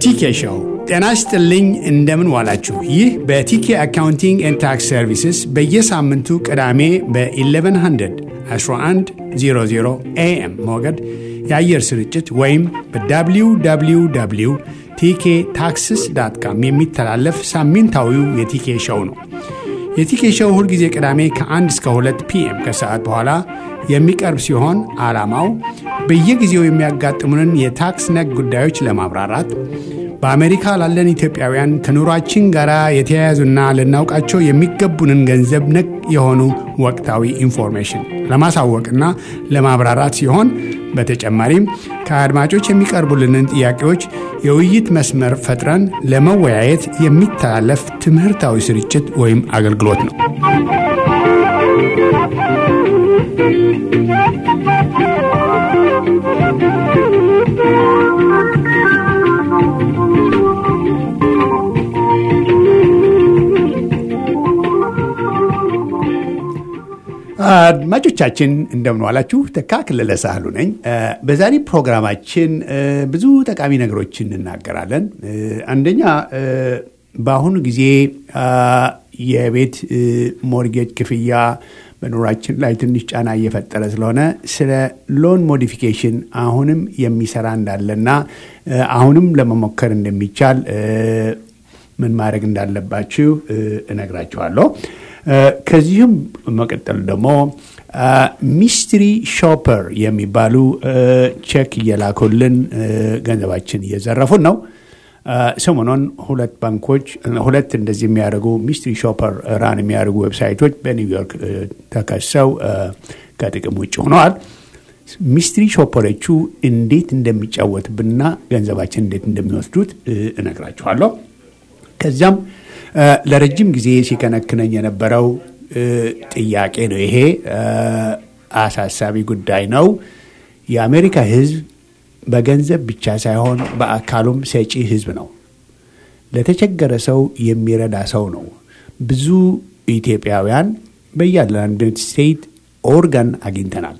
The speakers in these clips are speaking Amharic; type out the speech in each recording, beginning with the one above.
በቲኬ ሾው ጤና ይስጥልኝ። እንደምን ዋላችሁ? ይህ በቲኬ አካውንቲንግ ኤንድ ታክስ ሰርቪስስ በየሳምንቱ ቅዳሜ በ1100 1100 ኤኤም ሞገድ የአየር ስርጭት ወይም በwww ቲኬ ታክስስ ዳት ካም የሚተላለፍ ሳምንታዊው የቲኬ ሾው ነው። የቲኬ ሾው ሁልጊዜ ቅዳሜ ከ1 እስከ 2 ፒኤም ከሰዓት በኋላ የሚቀርብ ሲሆን ዓላማው በየጊዜው የሚያጋጥሙንን የታክስ ነክ ጉዳዮች ለማብራራት በአሜሪካ ላለን ኢትዮጵያውያን ከኑሯችን ጋር የተያያዙና ልናውቃቸው የሚገቡንን ገንዘብ ነክ የሆኑ ወቅታዊ ኢንፎርሜሽን ለማሳወቅና ለማብራራት ሲሆን በተጨማሪም ከአድማጮች የሚቀርቡልንን ጥያቄዎች የውይይት መስመር ፈጥረን ለመወያየት የሚተላለፍ ትምህርታዊ ስርጭት ወይም አገልግሎት ነው። አድማጮቻችን እንደምን ዋላችሁ። ተካ ክለለ ሳህሉ ነኝ። በዛሬ ፕሮግራማችን ብዙ ጠቃሚ ነገሮችን እንናገራለን። አንደኛ በአሁኑ ጊዜ የቤት ሞርጌጅ ክፍያ በኑራችን ላይ ትንሽ ጫና እየፈጠረ ስለሆነ ስለ ሎን ሞዲፊኬሽን አሁንም የሚሰራ እንዳለና አሁንም ለመሞከር እንደሚቻል ምን ማድረግ እንዳለባችሁ እነግራችኋለሁ። ከዚህም መቀጠል ደግሞ ሚስትሪ ሾፐር የሚባሉ ቼክ እየላኩልን ገንዘባችን እየዘረፉን ነው። ሰሞኑን ሁለት ባንኮች ሁለት እንደዚህ የሚያደርጉ ሚስትሪ ሾፐር ራን የሚያደርጉ ዌብሳይቶች በኒውዮርክ ተከሰው ከጥቅም ውጭ ሆነዋል። ሚስትሪ ሾፐሮቹ እንዴት እንደሚጫወትብንና ገንዘባችን እንዴት እንደሚወስዱት እነግራችኋለሁ። ከዚያም ለረጅም ጊዜ ሲከነክነኝ የነበረው ጥያቄ ነው። ይሄ አሳሳቢ ጉዳይ ነው። የአሜሪካ ሕዝብ በገንዘብ ብቻ ሳይሆን በአካሉም ሰጪ ሕዝብ ነው። ለተቸገረ ሰው የሚረዳ ሰው ነው። ብዙ ኢትዮጵያውያን በያለንበት ስቴት ኦርጋን አግኝተናል።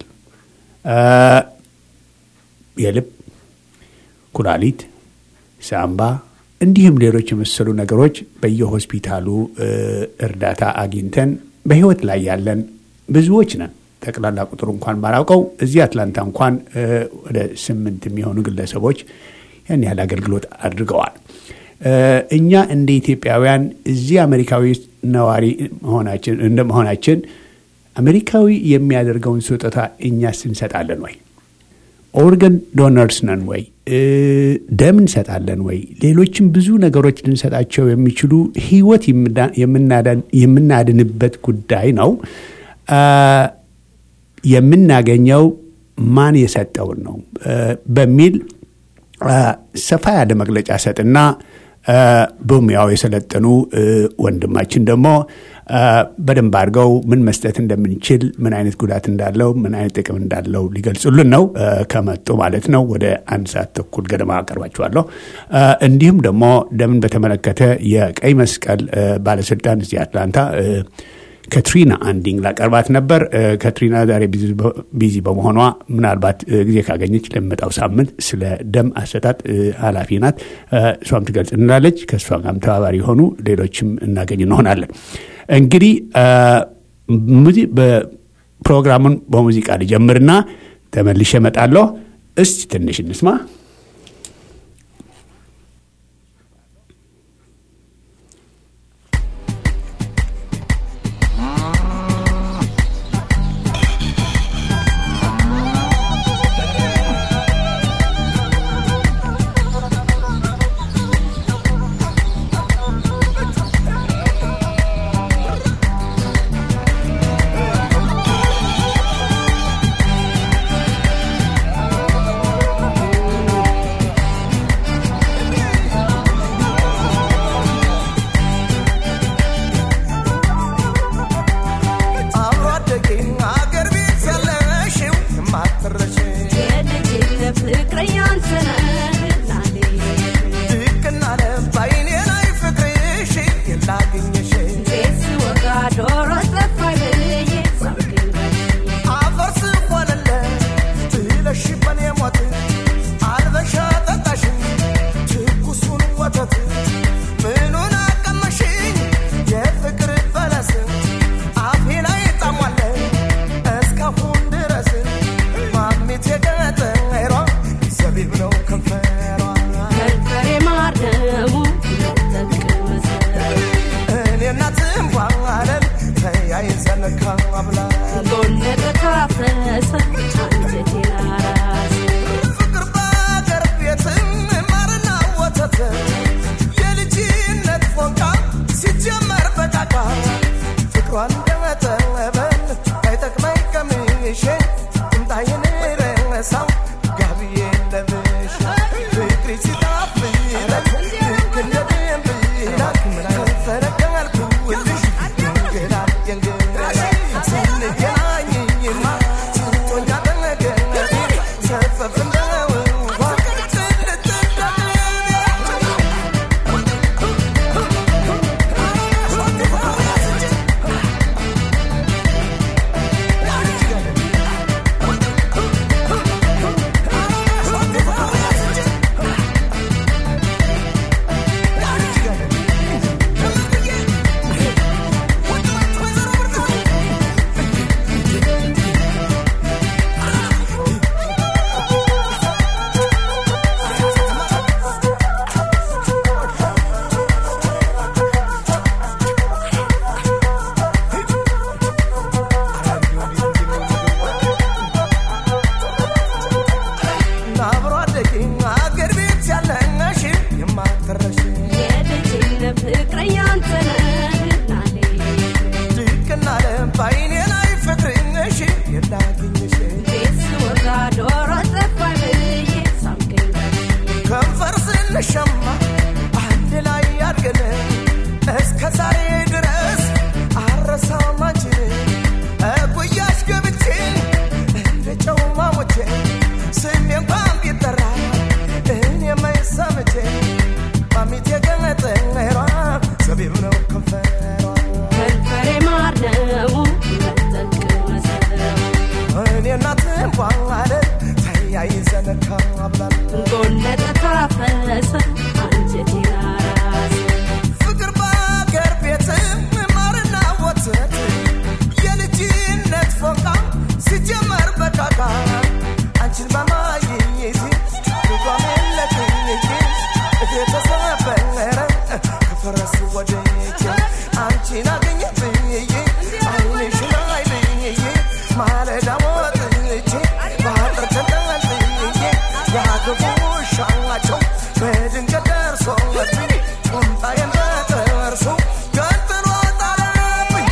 የልብ፣ ኩላሊት፣ ሳምባ እንዲሁም ሌሎች የመሰሉ ነገሮች በየሆስፒታሉ እርዳታ አግኝተን በህይወት ላይ ያለን ብዙዎች ነን። ጠቅላላ ቁጥሩ እንኳን ባላውቀው እዚህ አትላንታ እንኳን ወደ ስምንት የሚሆኑ ግለሰቦች ያን ያህል አገልግሎት አድርገዋል። እኛ እንደ ኢትዮጵያውያን እዚህ አሜሪካዊ ነዋሪ እንደ መሆናችን አሜሪካዊ የሚያደርገውን ስጦታ እኛስ እንሰጣለን ወይ? ኦርገን ዶነርስ ነን ወይ? ደም እንሰጣለን ወይ? ሌሎችም ብዙ ነገሮች ልንሰጣቸው የሚችሉ ህይወት የምናድንበት ጉዳይ ነው። የምናገኘው ማን የሰጠውን ነው በሚል ሰፋ ያለ መግለጫ ሰጥና በሙያው የሰለጠኑ ወንድማችን ደግሞ በደንብ አድርገው ምን መስጠት እንደምንችል ምን አይነት ጉዳት እንዳለው ምን አይነት ጥቅም እንዳለው ሊገልጹልን ነው ከመጡ ማለት ነው። ወደ አንድ ሰዓት ተኩል ገደማ አቀርባችኋለሁ። እንዲሁም ደግሞ ደምን በተመለከተ የቀይ መስቀል ባለስልጣን እዚህ አትላንታ ከትሪና አንዲንግ ላቀርባት ነበር። ከትሪና ዛሬ ቢዚ በመሆኗ ምናልባት ጊዜ ካገኘች ለሚመጣው ሳምንት ስለ ደም አሰጣጥ ኃላፊ ናት። እሷም ትገልጽ እንላለች። ከእሷ ጋርም ተባባሪ የሆኑ ሌሎችም እናገኝ እንሆናለን። እንግዲህ ፕሮግራሙን በሙዚቃ ልጀምርና ተመልሼ እመጣለሁ። እስቲ ትንሽ እንስማ። Thank አንቺን አገኘ ብዬ አይንሽን አይ ብዬ ማለዳ ወጥቼ በአጥር ተንጠልጥዬ ያገቡ ሻቸው በድንገት ደርሶብኝ ቁምጣዬን በጥርሱ ገንጥሎ ጣለብኝ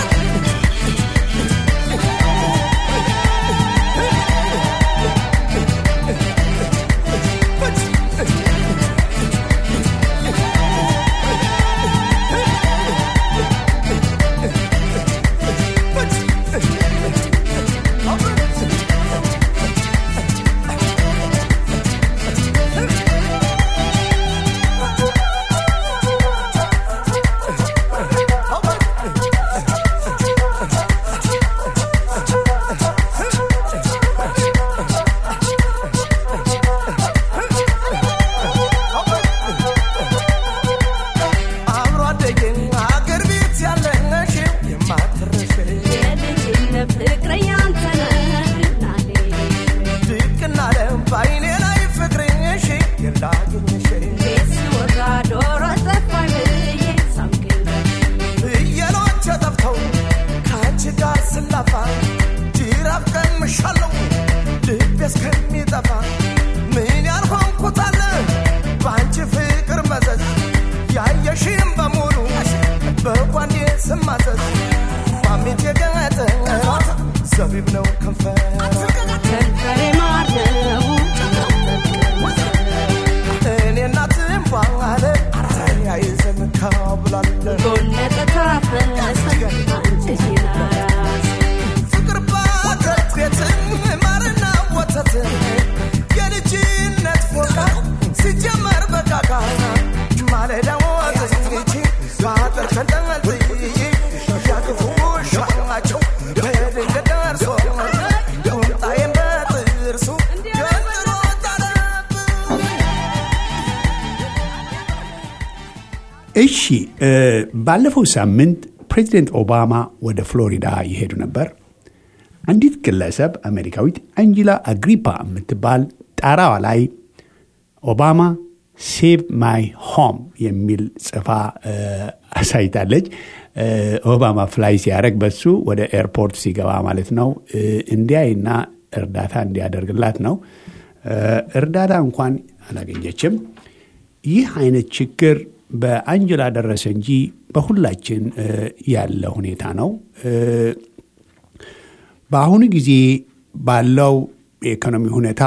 አብሮ አደገኝ አገር ቤት ያለሽ የማትረሽ የልጅነት ፍቅረኛ አንተ ነህ እናቴ። ድቅና ለም በአይኔ ላይ ፍቅርሽ የላገኘሽ ቤት ስወጣ ዶሮ ጠፋኝ ብዬ ሳምክን ፍየሎች ጠፍተው ከአንቺ ጋር ስላፋ ጅራፍ ቀምሻለሁ ልቤ እስከሚጠፋ ምን ያልሆንኩታለ በአንቺ ፍቅር መዘዝ ያየሽም በሙሉ በጓንዴ ስማዘዝ ማሜት የገጠ ዘቢብ ነው ከንፈር ከንፈሬ ማር ነው እኔ እናትም ባለ ተያይዘን ካብላለን ጎነ ተታፈሰ አንቺን አራስ ፍቅር ባገር ቤትም ማርና ወተት የልጅነት ፎቃ ሲጀመር በቃቃ ማለዳ ወጥቼ በአጥር ተንጠልጥዬ ያክፉ ሻቸው በድንገት ደርሶ ቁምጣዬን በጥርሱ ገንጥሎ ጣለብኝ እሺ እ ባለፈው ሳምንት ፕሬዚደንት ኦባማ ወደ ፍሎሪዳ ይሄዱ ነበር። አንዲት ግለሰብ አሜሪካዊት አንጂላ አግሪፓ የምትባል ጣራዋ ላይ ኦባማ ሴቭ ማይ ሆም የሚል ጽፋ እ አሳይታለች። እ ኦባማ ፍላይ ሲያደርግ በሱ ወደ ኤርፖርት ሲገባ ማለት ነው እ እንዲያይና እርዳታ እንዲያደርግላት ነው። እ እርዳታ እንኳን አላገኘችም። ይህ አይነት ችግር በአንጀላ ደረሰ እንጂ በሁላችን እ ያለ ሁኔታ ነው። እ በአሁኑ ጊዜ ባለው የኢኮኖሚ ሁኔታ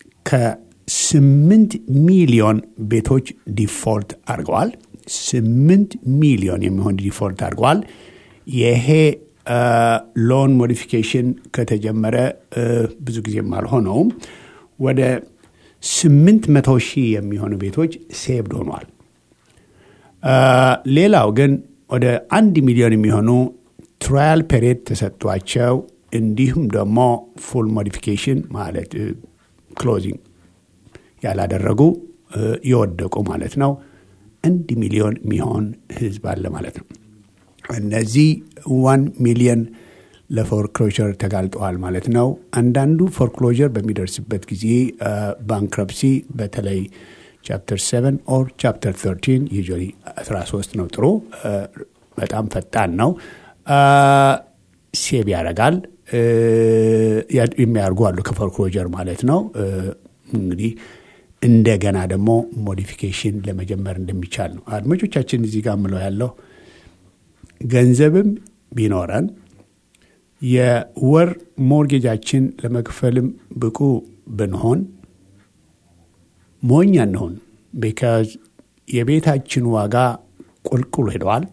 ከስምንት ሚሊዮን ቤቶች ዲፎልት አድርገዋል። ስምንት ሚሊዮን የሚሆን ዲፎልት አድርገዋል። ይሄ ሎን ሞዲፊኬሽን ከተጀመረ እ ብዙ ጊዜም አልሆነውም። ወደ ስምንት መቶ ሺህ የሚሆኑ ቤቶች ሴቭድ ሆኗል። አ፣ ሌላው ግን ወደ አንድ ሚሊዮን የሚሆኑ ትራያል ፔሪድ ተሰጥቷቸው እንዲሁም ደግሞ ፉል ሞዲፊኬሽን ማለት ክሎዚንግ ያላደረጉ እ፣ የወደቁ ማለት ነው። አንድ ሚሊዮን የሚሆን ህዝብ አለ ማለት ነው። እነዚህ ዋን ሚሊዮን ለፎርክሎዥር ተጋልጠዋል ማለት ነው። አንዳንዱ ፎርክሎዥር በሚደርስበት ጊዜ ባንክረፕሲ በተለይ ቻፕተር 7 ኦር ቻፕተር 13 ዩዥዋሊ 13 ነው ጥሩ እ፣ በጣም ፈጣን ነው አ፣ ሴቭ ያደርጋል እ፣ ያ- የሚያደርጉ አሉ ከፎርክሎዥር ማለት ነው እ፣ እንግዲህ እንደገና ደግሞ ሞዲፊኬሽን ለመጀመር እንደሚቻል ነው። አድማጮቻችን እዚህ ጋር ምለው ያለው ገንዘብም ቢኖረን የወር ሞርጌጃችን ለመክፈልም ብቁ ብንሆን ሞኝ አንሆን። ቢካዝ የቤታችን ዋጋ ቁልቁል ሄደዋል።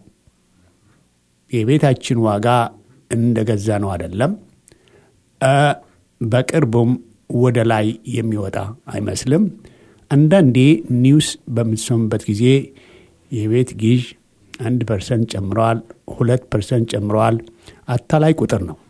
የቤታችን ዋጋ እንደገዛ ነው አይደለም። እ፣ በቅርቡም ወደ ላይ የሚወጣ አይመስልም። አንዳንዴ ኒውስ በምትሰሙበት ጊዜ የቤት ግዥ አንድ ፐርሰንት ጨምረዋል፣ ሁለት ፐርሰንት ጨምረዋል። አታላይ ቁጥር ነው።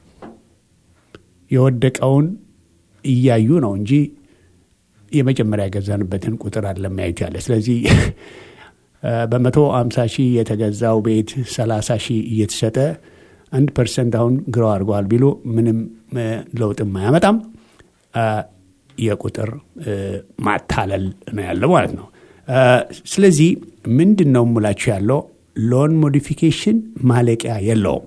የወደቀውን እያዩ ነው እንጂ የመጀመሪያ የገዛንበትን ቁጥር አለም ያዩት ያለ። ስለዚህ እ፣ በመቶ አምሳ ሺህ የተገዛው ቤት ሰላሳ ሺህ እየተሸጠ አንድ ፐርሰንት አሁን ግረው አድርገዋል ቢሉ ምንም እ፣ ለውጥም አያመጣም። እ፣ የቁጥር እ፣ ማታለል ነው ያለው ማለት ነው። እ፣ ስለዚህ ምንድን ነው የምላችሁ ያለው ሎን ሞዲፊኬሽን ማለቂያ የለውም።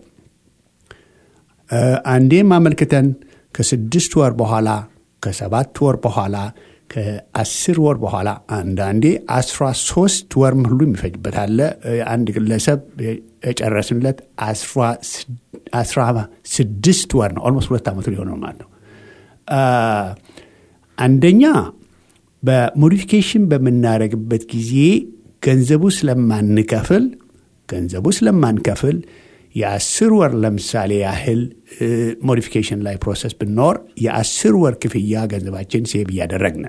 አንዴም አመልክተን ከስድስት ወር በኋላ ከሰባት ወር በኋላ ከአስር ወር በኋላ አንዳንዴ አስራ ሶስት ወር ሁሉ የሚፈጅበት አለ። አንድ ግለሰብ የጨረስንለት አስራ ስድስት ወር ነው። ኦልሞስት ሁለት ዓመቱ ሊሆነው ማለት ነው። አንደኛ በሞዲፊኬሽን በምናደርግበት ጊዜ ገንዘቡ ስለማንከፍል ገንዘቡ ስለማንከፍል የአስር ወር ለምሳሌ ያህል ሞዲፊኬሽን ላይ ፕሮሰስ ብንኖር የአስር ወር ክፍያ ገንዘባችን ሴብ እያደረግን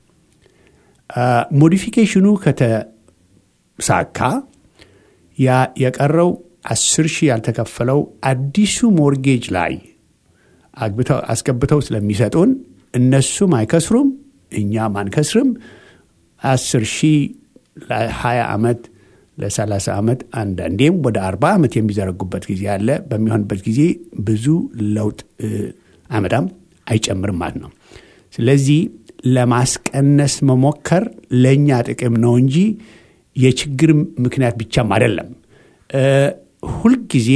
ሞዲፊኬሽኑ ከተሳካ ያ የቀረው አስር ሺህ ያልተከፈለው አዲሱ ሞርጌጅ ላይ አስገብተው ስለሚሰጡን እነሱም አይከስሩም፣ እኛም አንከስርም። አስር ሺህ ለ20 ዓመት ለ30 ዓመት አንዳንዴም ወደ 40 ዓመት የሚዘረጉበት ጊዜ አለ። በሚሆንበት ጊዜ ብዙ ለውጥ አመዳም አይጨምርም ማለት ነው። ስለዚህ ለማስቀነስ መሞከር ለእኛ ጥቅም ነው እንጂ የችግር ምክንያት ብቻም አይደለም። ሁልጊዜ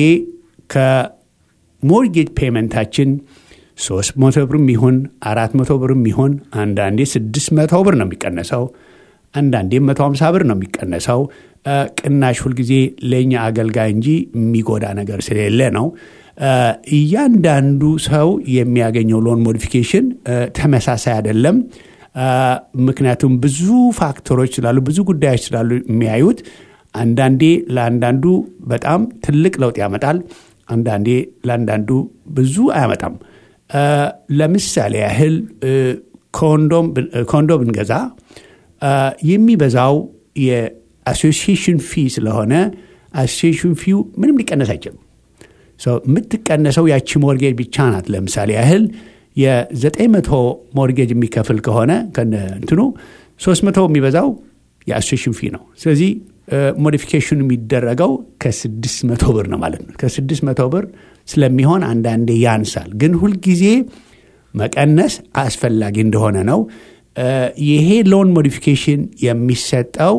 ከሞርጌጅ ፔመንታችን ሶስት መቶ ብርም ይሁን አራት መቶ ብርም ይሁን አንዳንዴ ስድስት መቶ ብር ነው የሚቀነሰው አንዳንዴም መቶ ሀምሳ ብር ነው የሚቀነሰው። ቅናሽ ሁልጊዜ ለእኛ አገልጋይ እንጂ የሚጎዳ ነገር ስለሌለ ነው። እያንዳንዱ ሰው የሚያገኘው ሎን ሞዲፊኬሽን ተመሳሳይ አይደለም። ምክንያቱም ብዙ ፋክተሮች ስላሉ፣ ብዙ ጉዳዮች ስላሉ የሚያዩት አንዳንዴ ለአንዳንዱ በጣም ትልቅ ለውጥ ያመጣል፣ አንዳንዴ ለአንዳንዱ ብዙ አያመጣም። ለምሳሌ ያህል ኮንዶ ብንገዛ የሚበዛው የአሶሲሽን ፊ ስለሆነ አሶሲሽን ፊው ምንም ሊቀነስ አይችልም። የምትቀነሰው ያቺ ሞርጌጅ ብቻ ናት። ለምሳሌ ያህል የ900 ሞርጌጅ የሚከፍል ከሆነ እንትኑ 300 የሚበዛው የአሶሲሽን ፊ ነው። ስለዚህ ሞዲፊኬሽኑ የሚደረገው ከ600 ብር ነው ማለት ነው። ከ600 ብር ስለሚሆን አንዳንዴ ያንሳል፣ ግን ሁልጊዜ መቀነስ አስፈላጊ እንደሆነ ነው። ይሄ ሎን ሞዲፊኬሽን የሚሰጠው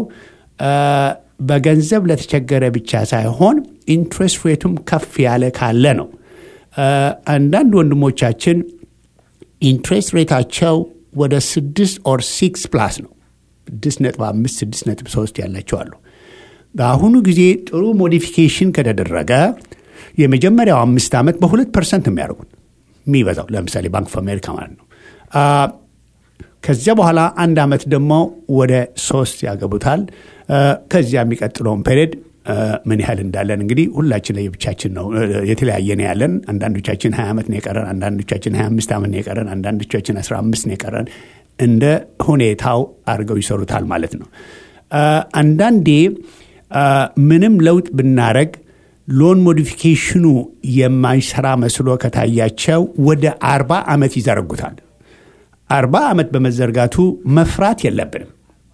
በገንዘብ ለተቸገረ ብቻ ሳይሆን ኢንትረስት ሬቱም ከፍ ያለ ካለ ነው። አንዳንድ ወንድሞቻችን ኢንትረስት ሬታቸው ወደ ስድስት ኦር ሲክስ ፕላስ ነው። ስድስት ነጥብ አምስት ስድስት ነጥብ ሶስት ያላቸው አሉ። በአሁኑ ጊዜ ጥሩ ሞዲፊኬሽን ከተደረገ የመጀመሪያው አምስት ዓመት በሁለት ፐርሰንት የሚያደርጉት የሚበዛው ለምሳሌ ባንክ ኦፍ አሜሪካ ማለት ነው። ከዚያ በኋላ አንድ ዓመት ደግሞ ወደ ሶስት ያገቡታል። ከዚያ የሚቀጥለውን ፔሪድ ምን ያህል እንዳለን እንግዲህ ሁላችን ለየብቻችን ነው የተለያየ ነው ያለን። አንዳንዶቻችን 20 ዓመት ነው የቀረን፣ አንዳንዶቻችን 25 ዓመት ነው የቀረን፣ አንዳንዶቻችን 15 ነው የቀረን። እንደ ሁኔታው አድርገው ይሰሩታል ማለት ነው። አንዳንዴ ምንም ለውጥ ብናረግ ሎን ሞዲፊኬሽኑ የማይሰራ መስሎ ከታያቸው ወደ አርባ ዓመት ይዘረጉታል። አርባ ዓመት በመዘርጋቱ መፍራት የለብንም።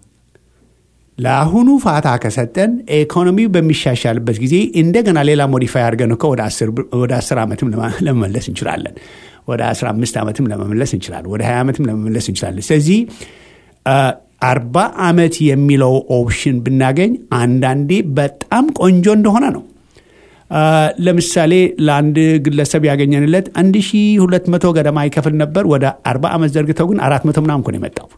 ለአሁኑ ፋታ ከሰጠን ኢኮኖሚው በሚሻሻልበት ጊዜ እንደገና ሌላ ሞዲፋይ አድርገን እኮ ወደ አስር ዓመትም ለመመለስ እንችላለን። ወደ አስራ አምስት ዓመትም ለመመለስ እንችላለን። ወደ ሀያ ዓመትም ለመመለስ እንችላለን። ስለዚህ አርባ ዓመት የሚለው ኦፕሽን ብናገኝ አንዳንዴ በጣም ቆንጆ እንደሆነ ነው። ለምሳሌ ለአንድ ግለሰብ ያገኘንለት 1200 ገደማ ይከፍል ነበር። ወደ 40 ዓመት ዘርግተው ግን 400 ምናምን እኮ ነው የመጣው።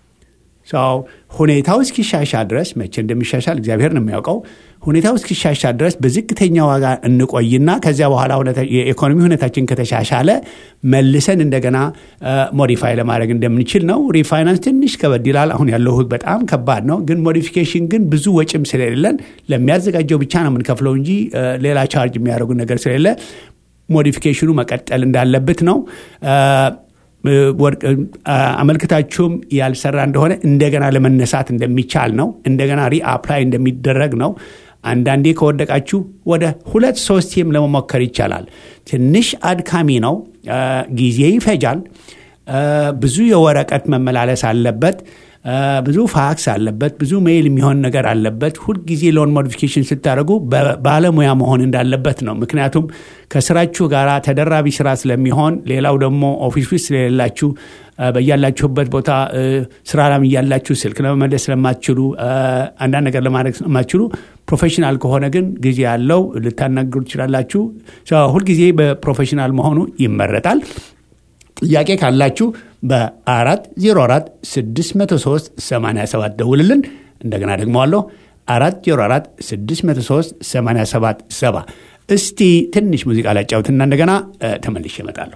ሁኔታው እስኪሻሻል ድረስ መቼ እንደሚሻሻል እግዚአብሔር ነው የሚያውቀው። ሁኔታው እስኪሻሻል ድረስ በዝቅተኛ ዋጋ እንቆይና ከዚያ በኋላ የኢኮኖሚ ሁኔታችን ከተሻሻለ መልሰን እንደገና ሞዲፋይ ለማድረግ እንደምንችል ነው። ሪፋይናንስ ትንሽ ከበድ ይላል። አሁን ያለው ሕግ በጣም ከባድ ነው። ግን ሞዲፊኬሽን ግን ብዙ ወጪም ስለሌለን ለሚያዘጋጀው ብቻ ነው የምንከፍለው እንጂ ሌላ ቻርጅ የሚያደርጉ ነገር ስለሌለ ሞዲፊኬሽኑ መቀጠል እንዳለበት ነው። አመልክታችሁም ያልሰራ እንደሆነ እንደገና ለመነሳት እንደሚቻል ነው። እንደገና ሪአፕላይ እንደሚደረግ ነው። አንዳንዴ ከወደቃችሁ ወደ ሁለት ሶስቴም ለመሞከር ይቻላል። ትንሽ አድካሚ ነው፣ ጊዜ ይፈጃል፣ ብዙ የወረቀት መመላለስ አለበት። ብዙ ፋክስ አለበት፣ ብዙ ሜይል የሚሆን ነገር አለበት። ሁልጊዜ ሎን ሞዲፊኬሽን ስታደርጉ ባለሙያ መሆን እንዳለበት ነው። ምክንያቱም ከስራችሁ ጋር ተደራቢ ስራ ስለሚሆን፣ ሌላው ደግሞ ኦፊስ ውስጥ ስለሌላችሁ በያላችሁበት ቦታ ስራ ላም እያላችሁ ስልክ ለመመለስ ስለማትችሉ አንዳንድ ነገር ለማድረግ ስለማትችሉ ፕሮፌሽናል ከሆነ ግን ጊዜ ያለው ልታናግሩ ትችላላችሁ። ሁልጊዜ በፕሮፌሽናል መሆኑ ይመረጣል። ጥያቄ ካላችሁ በአራት ዜሮ አራት ስድስት መቶ ሶስት ሰማንያ ሰባት ደውልልን። እንደገና ደግመዋለሁ አራት ዜሮ አራት ስድስት መቶ ሶስት ሰማንያ ሰባት ሰባ እስቲ ትንሽ ሙዚቃ ላጫውትና እንደገና ተመልሼ እመጣለሁ።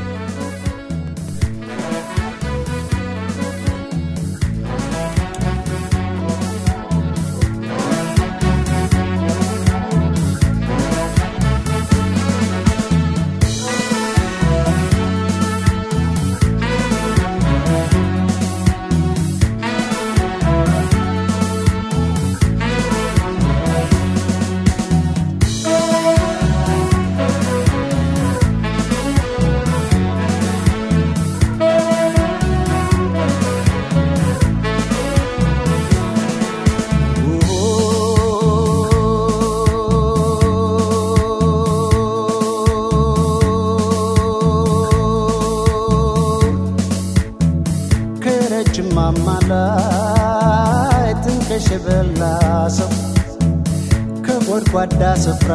ጓዳ ስፍራ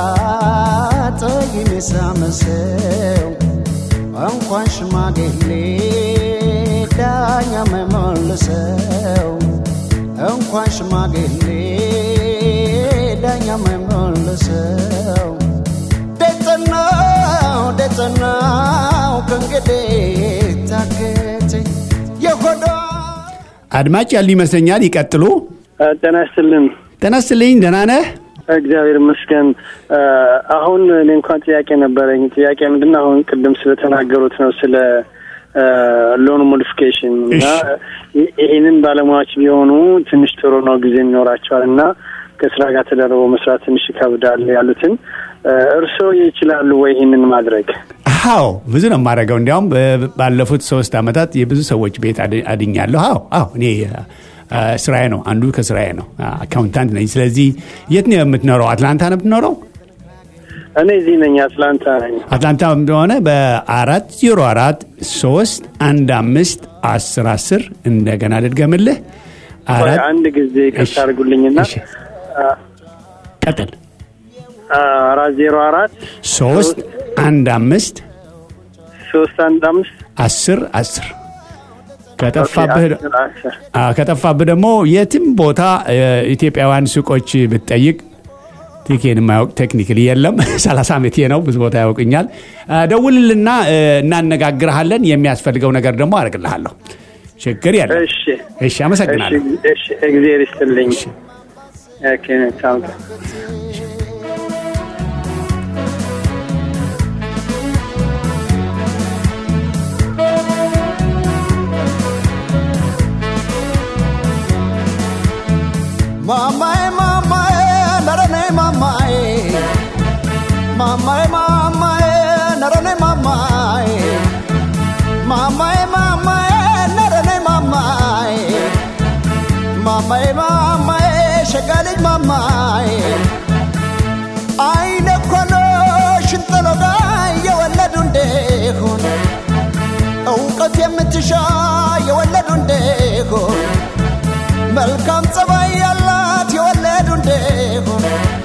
ጠይም የሳመሰው እንኳን ሽማግሌ ዳኛ መመልሰው እንኳን ሽማግሌ ዳኛ መመልሰው ደጸናው ደጸናው ከእንግዲህ ታገተኝ የሆዷ አድማጭ ያሉ ይመስለኛል። ይቀጥሉ። ጤና ይስጥልን። ጤና ይስጥልኝ። ደህና ነህ? እግዚአብሔር ይመስገን። አሁን እኔ እንኳን ጥያቄ ነበረኝ። ጥያቄ ምንድን ነው? አሁን ቅድም ስለተናገሩት ነው ስለ ሎን ሞዲፊኬሽን እና ይህንን ባለሙያዎች ቢሆኑ ትንሽ ጥሩ ነው፣ ጊዜ ይኖራቸዋል እና ከስራ ጋር ተደርቦ መስራት ትንሽ ይከብዳል ያሉትን እርስዎ ይችላሉ ወይ ይህንን ማድረግ? አዎ ብዙ ነው የማደርገው። እንዲያውም ባለፉት ሶስት ዓመታት የብዙ ሰዎች ቤት አድኛለሁ። አዎ አዎ እኔ ስራዬ ነው፣ አንዱ ከስራዬ ነው። አካውንታንት ነኝ። ስለዚህ የት ነው የምትኖረው? አትላንታ ነው የምትኖረው? እኔ እዚህ ነኝ፣ አትላንታ ነኝ። አትላንታ እንደሆነ በአራት ዜሮ አራት ሶስት አንድ አምስት አስር አስር እንደገና ልድገምልህ። አንድ ጊዜ ይቅርታ አድርጉልኝና ቀጥል። አራት ዜሮ አራት ሶስት አንድ አምስት ሶስት አንድ አምስት አስር አስር ከጠፋብህ ደግሞ የትም ቦታ ኢትዮጵያውያን ሱቆች ብትጠይቅ ቲኬን የማያውቅ ቴክኒክሊ የለም። 30 ዓመቴ ነው። ብዙ ቦታ ያውቅኛል። ደውልልና እናነጋግርሃለን። የሚያስፈልገው ነገር ደግሞ አደርግልሃለሁ። ችግር የለም። እሺ፣ አመሰግናለሁ። እግዚአብሔር ይስጥልኝ። Mamae, mamae, narane mamae. Mamae, mamae, narane mamae. Mamae, mamae, narane mamae. Mamae, mamae, shagali mamae. አይነ ኮሎ ሽንጠሎጋ የወለዱ እንደሆን እውቀት የምትሻ የወለዱ እንደሆን መልካም ጸባይ ያላት የወለዱ እንደሆን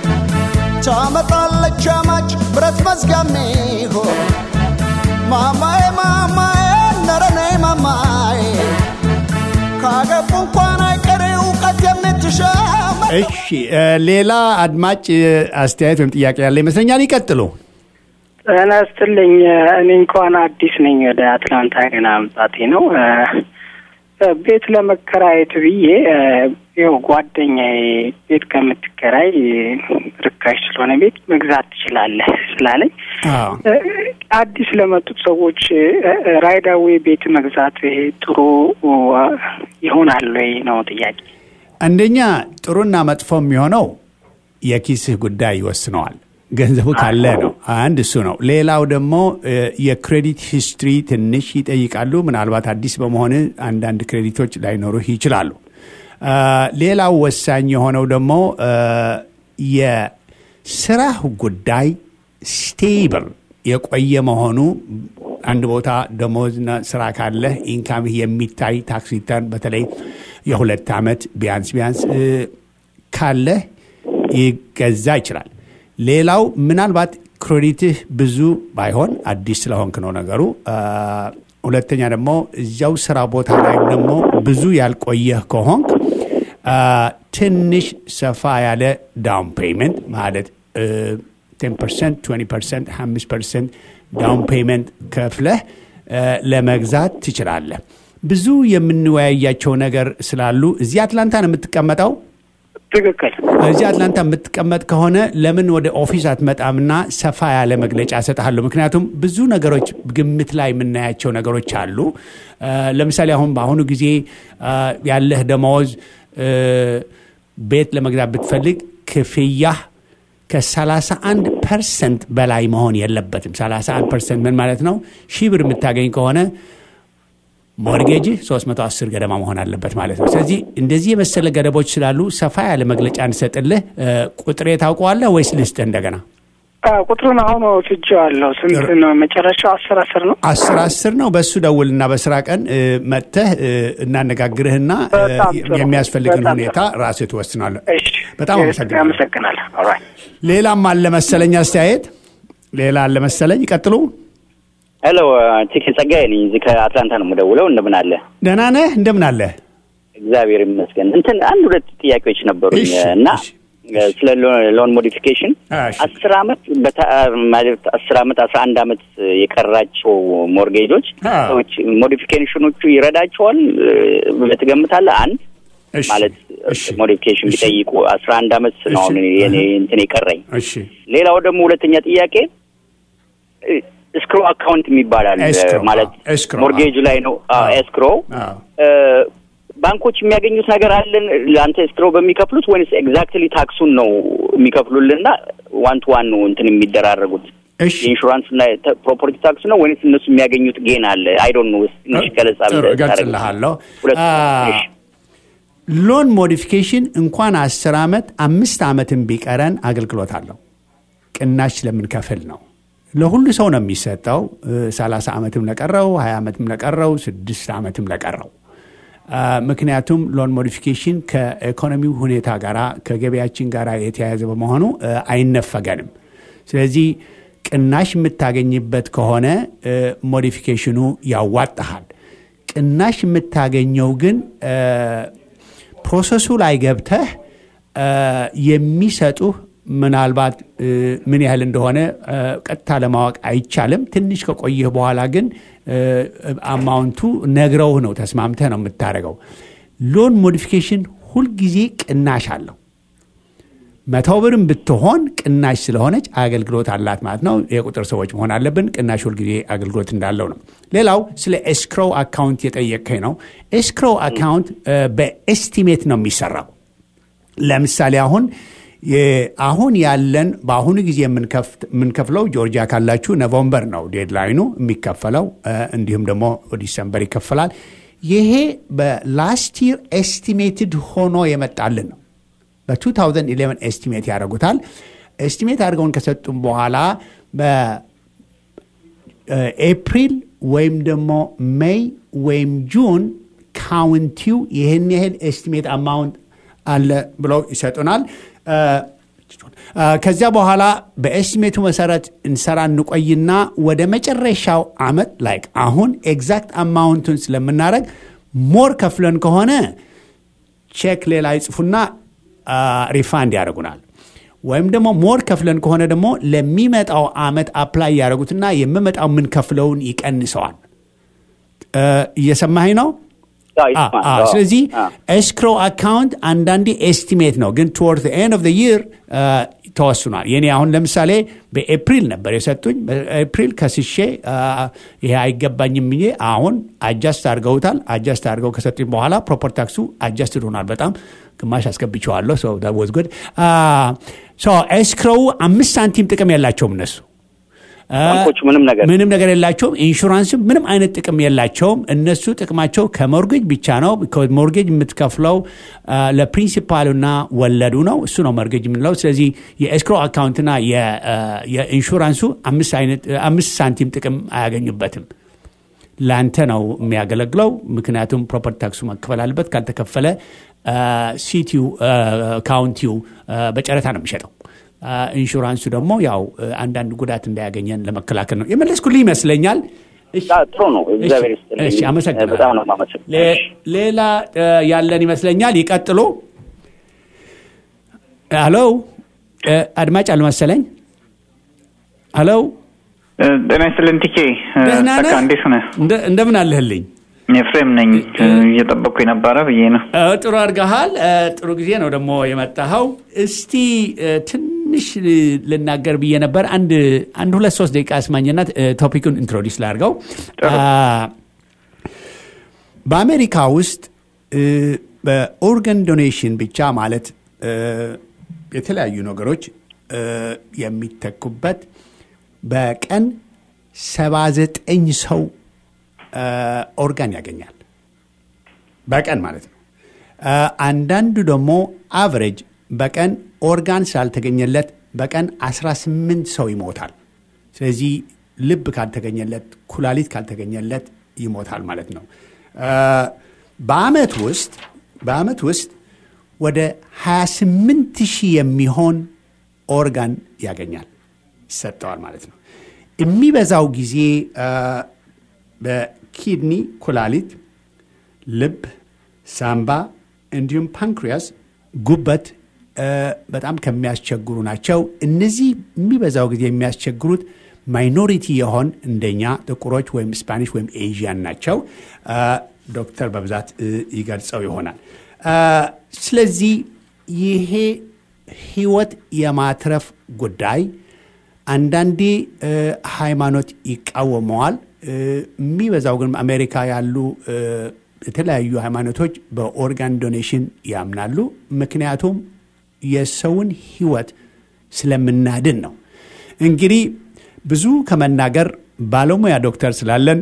ታመጣለች አማች ብረት መዝጋሜ ሆን ማማዬ ማማዬ ነረኔ ማማዬ ካገቡ እንኳን አይቀር እውቀት የምትሻ እሺ፣ ሌላ አድማጭ አስተያየት ወይም ጥያቄ ያለ ይመስለኛል። ይቀጥሉ። ጤና ይስጥልኝ። እኔ እንኳን አዲስ ነኝ። ወደ አትላንታ ገና መምጣቴ ነው። ቤት ለመከራየት ብዬ ይኸው ጓደኛዬ ቤት ከምትከራይ ርካሽ ስለሆነ ቤት መግዛት ትችላለህ ስላለኝ አዲስ ለመጡት ሰዎች ራይዳዌ ቤት መግዛት ይሄ ጥሩ ይሆናል ወይ ነው ጥያቄ። አንደኛ ጥሩና መጥፎ የሚሆነው የኪስህ ጉዳይ ይወስነዋል። ገንዘቡ ካለ ነው። አንድ እሱ ነው። ሌላው ደግሞ እ፣ የክሬዲት ሂስትሪ ትንሽ ይጠይቃሉ። ምናልባት አዲስ በመሆን አንዳንድ ክሬዲቶች ላይኖሩህ ይችላሉ። አ፣ ሌላው ወሳኝ የሆነው ደግሞ አ፣ የስራህ ጉዳይ ስቴብል የቆየ መሆኑ አንድ ቦታ ደሞዝና ስራ ካለህ ኢንካምህ የሚታይ ታክስ ሪተርን በተለይ የሁለት ዓመት ቢያንስ ቢያንስ እ፣ ካለህ ይገዛ ይችላል። ሌላው ምናልባት ክሬዲትህ ብዙ ባይሆን አዲስ ስለሆንክ ነው ነገሩ። አ፣ ሁለተኛ ደግሞ እዚያው ስራ ቦታ ላይ ደግሞ ብዙ ያልቆየህ ከሆንክ አ፣ ትንሽ ሰፋ ያለ ዳውን ፔይመንት ማለት ቴን ፐርሰንት ትዌንቲ ፐርሰንት አምስት ፐርሰንት ዳውን ፔይመንት ከፍለህ አ፣ ለመግዛት ትችላለህ። ብዙ የምንወያያቸው ነገር ስላሉ እዚህ አትላንታ ነው የምትቀመጠው። ትክክል። እዚህ አትላንታ የምትቀመጥ ከሆነ ለምን ወደ ኦፊስ አትመጣምና ሰፋ ያለ መግለጫ እሰጥሃለሁ። ምክንያቱም ብዙ ነገሮች ግምት ላይ የምናያቸው ነገሮች አሉ። አ፣ ለምሳሌ አሁን በአሁኑ ጊዜ አ፣ ያለህ ደመወዝ እ፣ ቤት ለመግዛት ብትፈልግ ክፍያህ ከ31 ፐርሰንት በላይ መሆን የለበትም። 31 ፐርሰንት ምን ማለት ነው? ሺህ ብር የምታገኝ ከሆነ ሞርጌጅ 310 ገደማ መሆን አለበት ማለት ነው። ስለዚህ እንደዚህ የመሰለ ገደቦች ስላሉ ሰፋ ያለ መግለጫ እንሰጥልህ። እ፣ ቁጥሬ ታውቀዋለህ ወይስ ልስጥህ እንደገና? አ፣ ቁጥሩን አሁን ወስጄዋለሁ። ስንት ነው መጨረሻው? አስር አስር ነው። አስር አስር ነው። በሱ ደውልና በስራ ቀን እ፣ መጥተህ እ፣ እናነጋግርህና እ፣ በጣም ጥሩ። የሚያስፈልግን በጣም ሁኔታ ራስህ ትወስናለህ። እሺ፣ በጣም አመሰግናለሁ። አመሰግናለሁ። ኦልራይት። ሌላም አለ መሰለኝ አስተያየት፣ ሌላ አለ መሰለኝ። ይቀጥሉ። ሄሎ ቲኬ ጸጋዬ ነኝ። እዚህ ከአትላንታ ነው የምደውለው። እንደምን አለ? ደህና ነህ? እንደምን አለህ? እግዚአብሔር ይመስገን። እንትን አንድ ሁለት ጥያቄዎች ነበሩኝ እሺ፣ እና እሺ። ስለ ሎን ሞዲፊኬሽን እሺ። አስር አመት በታ- ማለት አስር አመት አስራ አንድ አመት የቀራቸው ሞርጌጆች አ። ሰዎች ሞዲፊኬሽኖቹ ይረዳቸዋል ብለህ ትገምታለህ? አንድ እሺ፣ ማለት እሺ፣ ሞዲፊኬሽን እሺ። ቢጠይቁ አስራ አንድ አመት ነው አሁን እሺ፣ የኔ እህ። እንትን የቀረኝ። እሺ ሌላው ደግሞ ሁለተኛ ጥያቄ እስክሮ አካውንት የሚባላል ኤስክሮ፣ ማለት አዎ፣ ኤስክሮ፣ ሞርጌጅ ላይ ነው አዎ። ኤስክሮ አዎ። ባንኮች የሚያገኙት ነገር አለን ለአንተ ኤስክሮ በሚከፍሉት ወይስ ኤግዛክትሊ ታክሱን ነው የሚከፍሉልና ዋን ቱ ዋን ነው እንትን የሚደራረጉት እሺ የኢንሹራንስ እና ፕሮፐርቲ ታክስ ነው ወይስ እነሱ የሚያገኙት ጌን አለ አይ ዶንት ኖ ትንሽ ገለጻ ጥሩ ብለህ እገልጽልሃለሁ። ሁለት አ፣ እሺ። ሎን ሞዲፊኬሽን እንኳን አስር ዓመት አምስት ዓመትም ቢቀረን አገልግሎት አለው። ቅናሽ ስለምንከፍል ነው። ለሁሉ ሰው ነው የሚሰጠው። ሰላሳ ዓመትም ለቀረው፣ ሀያ ዓመትም ለቀረው፣ ስድስት ዓመትም ለቀረው። አ፣ ምክንያቱም ሎን ሞዲፊኬሽን ከኢኮኖሚው ሁኔታ ጋር ከገበያችን ጋር የተያያዘ በመሆኑ አ፣ አይነፈገንም። ስለዚህ ቅናሽ የምታገኝበት ከሆነ አ፣ ሞዲፊኬሽኑ ያዋጣሃል። ቅናሽ የምታገኘው ግን አ፣ ፕሮሰሱ ላይ ገብተህ አ፣ የሚሰጡህ ምናልባት እ፣ ምን ያህል እንደሆነ አ፣ ቀጥታ ለማወቅ አይቻልም። ትንሽ ከቆየህ በኋላ ግን እ፣ አማውንቱ ነግረውህ ነው ተስማምተህ ነው የምታደርገው። ሎን ሞዲፊኬሽን ሁልጊዜ ቅናሽ አለው። መቶ ብርም ብትሆን ቅናሽ ስለሆነች አገልግሎት አላት ማለት ነው። የቁጥር ሰዎች መሆን አለብን። ቅናሽ ሁልጊዜ አገልግሎት እንዳለው ነው። ሌላው ስለ ኤስክሮው አካውንት የጠየቀኝ ነው። ኤስክሮው አካውንት እ፣ በኤስቲሜት ነው የሚሰራው። ለምሳሌ አሁን የ- አሁን ያለን በአሁኑ ጊዜ የምንከፍት- የምንከፍለው ጆርጂያ ካላችሁ ኖቨምበር ነው ዴድላይኑ የሚከፈለው እ፣ እንዲሁም ደግሞ ዲሰምበር ይከፈላል። ይሄ በላስት ይር ኤስቲሜትድ ሆኖ የመጣልን ነው። በ2011 ኤስቲሜት ያደርጉታል። ኤስቲሜት አድርገውን ከሰጡም በኋላ በኤፕሪል ወይም ደግሞ ሜይ ወይም ጁን ካውንቲው ይህን ያህል ኤስቲሜት አማውንት አለ ብለው ይሰጡናል። አ፣ ከዚያ በኋላ በኤስቲሜቱ መሰረት እንሰራ እንቆይና ወደ መጨረሻው አመት ላይክ አሁን ኤግዛክት አማውንቱን ስለምናደረግ ሞር ከፍለን ከሆነ ቼክ ሌላ ይጽፉና ሪፋንድ ያደርጉናል። ወይም ደግሞ ሞር ከፍለን ከሆነ ደግሞ ለሚመጣው አመት አፕላይ ያደረጉትና የምመጣው የምንከፍለውን ይቀንሰዋል። እ፣ እየሰማኸኝ ነው? አዎ፣ አ- ይስማል። አ- አዎ። ስለዚህ አዎ። ኤስክሮ አካውንት አንዳንዴ ኤስቲሜት ነው፣ ግን ቱወርድ ኤንድ ኦፍ ይር ተወስኗል። የኔ አሁን ለምሳሌ በኤፕሪል ነበር የሰጡኝ። በኤፕሪል ከስሼ አ፣ ይሄ አይገባኝም ብዬ አሁን አጃስት አድርገውታል። አጃስት አድርገው ከሰጡኝ በኋላ ፕሮፐርቲ ታክሱ አጃስትድ ሆኗል። በጣም ግማሽ አስገብቸዋለሁ። ወዝ ጉድ ኤስክሮው አምስት ሳንቲም ጥቅም የላቸውም እነሱ ባንኮቹ ምንም ነገር ምንም ነገር የላቸውም። ኢንሹራንስም ምንም አይነት ጥቅም የላቸውም። እነሱ ጥቅማቸው ከሞርጌጅ ብቻ ነው። ሞርጌጅ የምትከፍለው ለፕሪንሲፓሉና ወለዱ ነው። እሱ ነው ሞርጌጅ የምንለው። ስለዚህ የኤስክሮ አካውንትና የኢንሹራንሱ አምስት ሳንቲም ጥቅም አያገኙበትም። ለአንተ ነው የሚያገለግለው። ምክንያቱም ፕሮፐርቲ ታክሱ መከፈል አለበት። ካልተከፈለ ሲቲው ካውንቲው በጨረታ ነው የሚሸጠው። ኢንሹራንሱ ደግሞ ያው አንዳንድ ጉዳት እንዳያገኘን ለመከላከል ነው። የመለስኩልህ ይመስለኛል። ጥሩ ነው። እግዚአብሔር ይስጥልኝ። እሺ፣ አመሰግናለሁ። በጣም ነው የማመሰግነው። ሌላ ያለን ይመስለኛል። ይቀጥሉ። ሄሎ፣ አድማጭ አልመሰለኝ። ሄሎ፣ ጤና ይስጥልን ቲኬ። ደህና ነህ? በቃ እንዴት ሆነ? እንደምን አለህልኝ? ኤፍሬም ነኝ። እየጠበቅኩ የነበረ ብዬ ነው። ጥሩ አድርገሃል። ጥሩ ጊዜ ነው ደግሞ የመጣኸው። እስቲ ትንሽ ልናገር ብዬ ነበር። አንድ አንድ ሁለት ሶስት ደቂቃ አስማኝና ቶፒኩን ኢንትሮዲስ ላድርገው። በአሜሪካ ውስጥ በኦርጋን ዶኔሽን ብቻ ማለት የተለያዩ ነገሮች የሚተኩበት በቀን ሰባ ዘጠኝ ሰው ኦርጋን ያገኛል በቀን ማለት ነው። አንዳንዱ ደግሞ አቨሬጅ በቀን ኦርጋን ስላልተገኘለት በቀን 18 ሰው ይሞታል። ስለዚህ ልብ ካልተገኘለት፣ ኩላሊት ካልተገኘለት ይሞታል ማለት ነው። በአመት ውስጥ በአመት ውስጥ ወደ 28 ሺህ የሚሆን ኦርጋን ያገኛል ይሰጠዋል ማለት ነው። የሚበዛው ጊዜ በኪድኒ ኩላሊት፣ ልብ፣ ሳምባ እንዲሁም ፓንክሪያስ፣ ጉበት በጣም ከሚያስቸግሩ ናቸው። እነዚህ የሚበዛው ጊዜ የሚያስቸግሩት ማይኖሪቲ የሆን እንደኛ ጥቁሮች ወይም ስፓኒሽ ወይም ኤዥያን ናቸው። ዶክተር በብዛት ይገልጸው ይሆናል። ስለዚህ ይሄ ህይወት የማትረፍ ጉዳይ አንዳንዴ ሃይማኖት ይቃወመዋል። የሚበዛው ግን አሜሪካ ያሉ የተለያዩ ሃይማኖቶች በኦርጋን ዶኔሽን ያምናሉ። ምክንያቱም የሰውን ህይወት ስለምናድን ነው። እንግዲህ ብዙ ከመናገር ባለሙያ ዶክተር ስላለን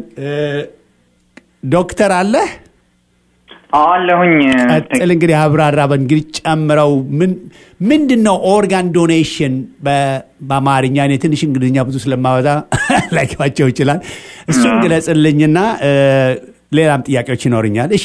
ዶክተር አለህ አለሁኝ። ቀጥል እንግዲህ አብራራ። በእንግዲህ ጨምረው ምንድን ነው ኦርጋን ዶኔሽን በአማርኛ? እኔ ትንሽ እንግሊዝኛ ብዙ ስለማበዛ ላይገባቸው ይችላል። እሱን ግለጽልኝና ሌላም ጥያቄዎች ይኖርኛል። እሺ፣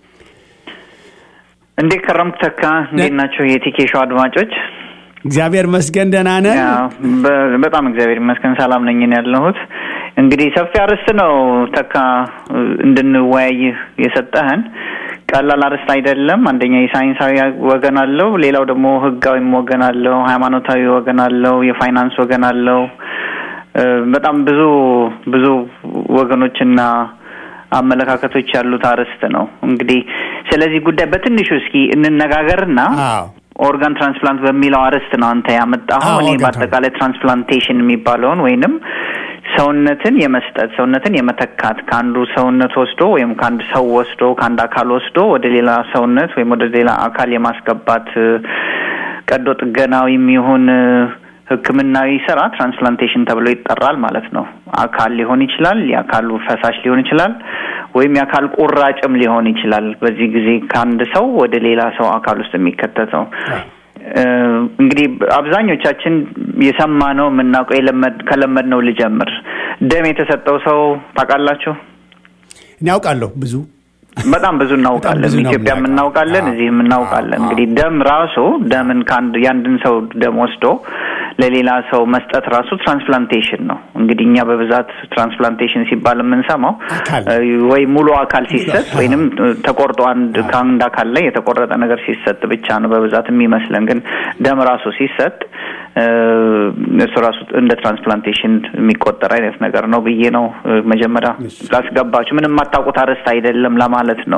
እንዴት ከረምክ ተካ? እንዴት ናቸው የቲኬሾ አድማጮች? እግዚአብሔር መስገን ደህና ነን። በጣም እግዚአብሔር ይመስገን ሰላም ነኝ ነው ያለሁት። እንግዲህ ሰፊ አርዕስት ነው ተካ እንድንወያይ የሰጠህን። ቀላል አርዕስት አይደለም። አንደኛ የሳይንሳዊ ወገን አለው፣ ሌላው ደግሞ ህጋዊም ወገን አለው፣ ሃይማኖታዊ ወገን አለው፣ የፋይናንስ ወገን አለው። በጣም ብዙ ብዙ ወገኖችና አመለካከቶች ያሉት አርዕስት ነው። እንግዲህ ስለዚህ ጉዳይ በትንሹ እስኪ እንነጋገርና ኦርጋን ትራንስፕላንት በሚለው አርዕስት ነው አንተ ያመጣኸው። እኔ በአጠቃላይ ትራንስፕላንቴሽን የሚባለውን ወይንም ሰውነትን የመስጠት ሰውነትን የመተካት ከአንዱ ሰውነት ወስዶ ወይም ከአንድ ሰው ወስዶ ከአንድ አካል ወስዶ ወደ ሌላ ሰውነት ወይም ወደ ሌላ አካል የማስገባት ቀዶ ጥገናዊም ይሁን ሕክምናዊ ስራ ትራንስፕላንቴሽን ተብሎ ይጠራል ማለት ነው። አካል ሊሆን ይችላል፣ የአካሉ ፈሳሽ ሊሆን ይችላል፣ ወይም የአካል ቁራጭም ሊሆን ይችላል። በዚህ ጊዜ ከአንድ ሰው ወደ ሌላ ሰው አካል ውስጥ የሚከተተው እንግዲህ አብዛኞቻችን የሰማነው የምናውቀው የለመድ ከለመድነው ልጀምር። ደም የተሰጠው ሰው ታውቃላችሁ? እኔ አውቃለሁ ብዙ በጣም ብዙ እናውቃለን። ኢትዮጵያ እናውቃለን፣ እዚህ እናውቃለን። እንግዲህ ደም ራሱ ደምን ከአንድ የአንድን ሰው ደም ወስዶ ለሌላ ሰው መስጠት ራሱ ትራንስፕላንቴሽን ነው። እንግዲህ እኛ በብዛት ትራንስፕላንቴሽን ሲባል የምንሰማው ወይ ሙሉ አካል ሲሰጥ ወይንም ተቆርጦ አንድ ከአንድ አካል ላይ የተቆረጠ ነገር ሲሰጥ ብቻ ነው በብዛት የሚመስለን። ግን ደም ራሱ ሲሰጥ እሱ ራሱ እንደ ትራንስፕላንቴሽን የሚቆጠር አይነት ነገር ነው ብዬ ነው መጀመሪያ ላስገባችሁ። ምንም የማታውቁት አርዕስት አይደለም ለማለት ነው።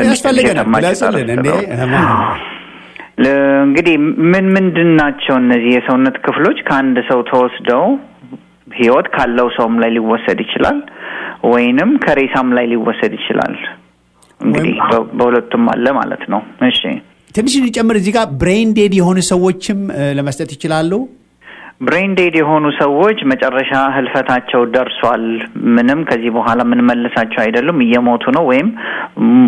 እንግዲህ ምን ምንድን ናቸው እነዚህ የሰውነት ክፍሎች ከአንድ ሰው ተወስደው ህይወት ካለው ሰውም ላይ ሊወሰድ ይችላል፣ ወይንም ከሬሳም ላይ ሊወሰድ ይችላል። እንግዲህ በሁለቱም አለ ማለት ነው። እሺ ትንሽ እንጨምር እዚህ ጋር ብሬን ዴድ የሆኑ ሰዎችም እ፣ ለመስጠት ይችላሉ። ብሬን ዴድ የሆኑ ሰዎች መጨረሻ ህልፈታቸው ደርሷል። ምንም ከዚህ በኋላ የምንመልሳቸው አይደሉም። እየሞቱ ነው ወይም ም-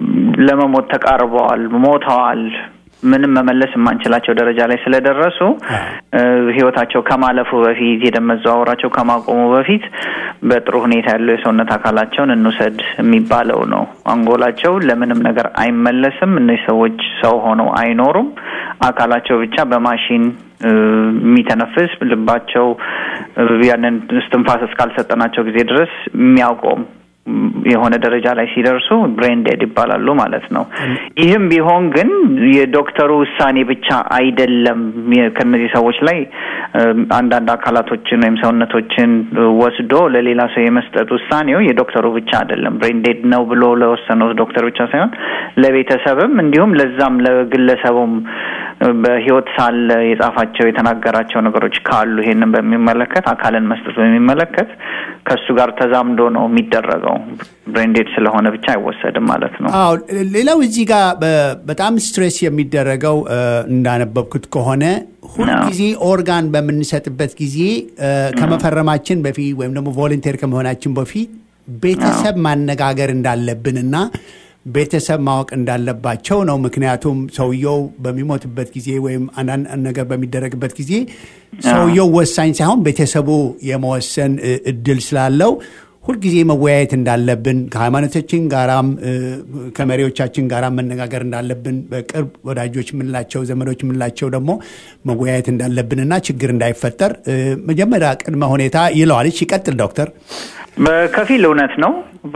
ለመሞት ተቃርበዋል፣ ሞተዋል። ምንም መመለስ የማንችላቸው ደረጃ ላይ ስለደረሱ እ፣ ህይወታቸው ከማለፉ በፊት የደም መዘዋወራቸው ከማቆሙ በፊት በጥሩ ሁኔታ ያለው የሰውነት አካላቸውን እንውሰድ የሚባለው ነው። አንጎላቸው ለምንም ነገር አይመለስም። እነዚህ ሰዎች ሰው ሆነው አይኖሩም። አካላቸው ብቻ በማሽን እ፣ የሚተነፍስ ልባቸው እ፣ ያንን እስትንፋስ እስካልሰጠናቸው ጊዜ ድረስ የሚያውቀውም የሆነ ደረጃ ላይ ሲደርሱ ብሬን ዴድ ይባላሉ ማለት ነው። ይህም ቢሆን ግን የዶክተሩ ውሳኔ ብቻ አይደለም። የ- ከእነዚህ ሰዎች ላይ እ፣ አንዳንድ አካላቶችን ወይም ሰውነቶችን ወስዶ ለሌላ ሰው የመስጠት ውሳኔው የዶክተሩ ብቻ አይደለም። ብሬን ዴድ ነው ብሎ ለወሰነው ዶክተር ብቻ ሳይሆን ለቤተሰብም እንዲሁም ለዛም ለግለሰቡም እ፣ በህይወት ሳለ የጻፋቸው የተናገራቸው ነገሮች ካሉ ይሄንን በሚመለከት አካልን መስጠት በሚመለከት ከእሱ ጋር ተዛምዶ ነው የሚደረገው። ብሬንዴድ ስለሆነ ብቻ አይወሰድም ማለት ነው። አዎ ሌላው እዚህ ጋር በ- በጣም ስትሬስ የሚደረገው እ፣ እንዳነበብኩት ከሆነ ሁልጊዜ ኦርጋን በምንሰጥበት ጊዜ እ፣ ከመፈረማችን በፊት ወይም ደግሞ ቮለንቴር ከመሆናችን በፊት ቤተሰብ ማነጋገር እንዳለብንና ቤተሰብ ማወቅ እንዳለባቸው ነው። ምክንያቱም ሰውየው በሚሞትበት ጊዜ ወይም አንዳንድ ነገር በሚደረግበት ጊዜ ሰውየው ወሳኝ ሳይሆን ቤተሰቡ የመወሰን እ፣ እድል ስላለው ሁልጊዜ መወያየት እንዳለብን ከሃይማኖቶችን ጋራም እ፣ ከመሪዎቻችን ጋራ መነጋገር እንዳለብን በቅርብ ወዳጆች የምንላቸው ዘመዶች የምንላቸው ደግሞ መወያየት እንዳለብንና ችግር እንዳይፈጠር እ፣ መጀመሪያ ቅድመ ሁኔታ ይለዋል። እሺ ይቀጥል ዶክተር። በከፊል እውነት ነው።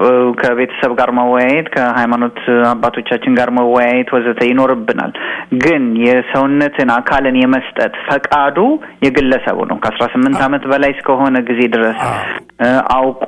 ከቤተሰብ ጋር መወያየት፣ ከሃይማኖት አባቶቻችን ጋር መወያየት ወዘተ ይኖርብናል። ግን የሰውነትን አካልን የመስጠት ፈቃዱ የግለሰቡ ነው። ከአስራ ስምንት ዓመት በላይ እስከሆነ ጊዜ ድረስ እ፣ አውቆ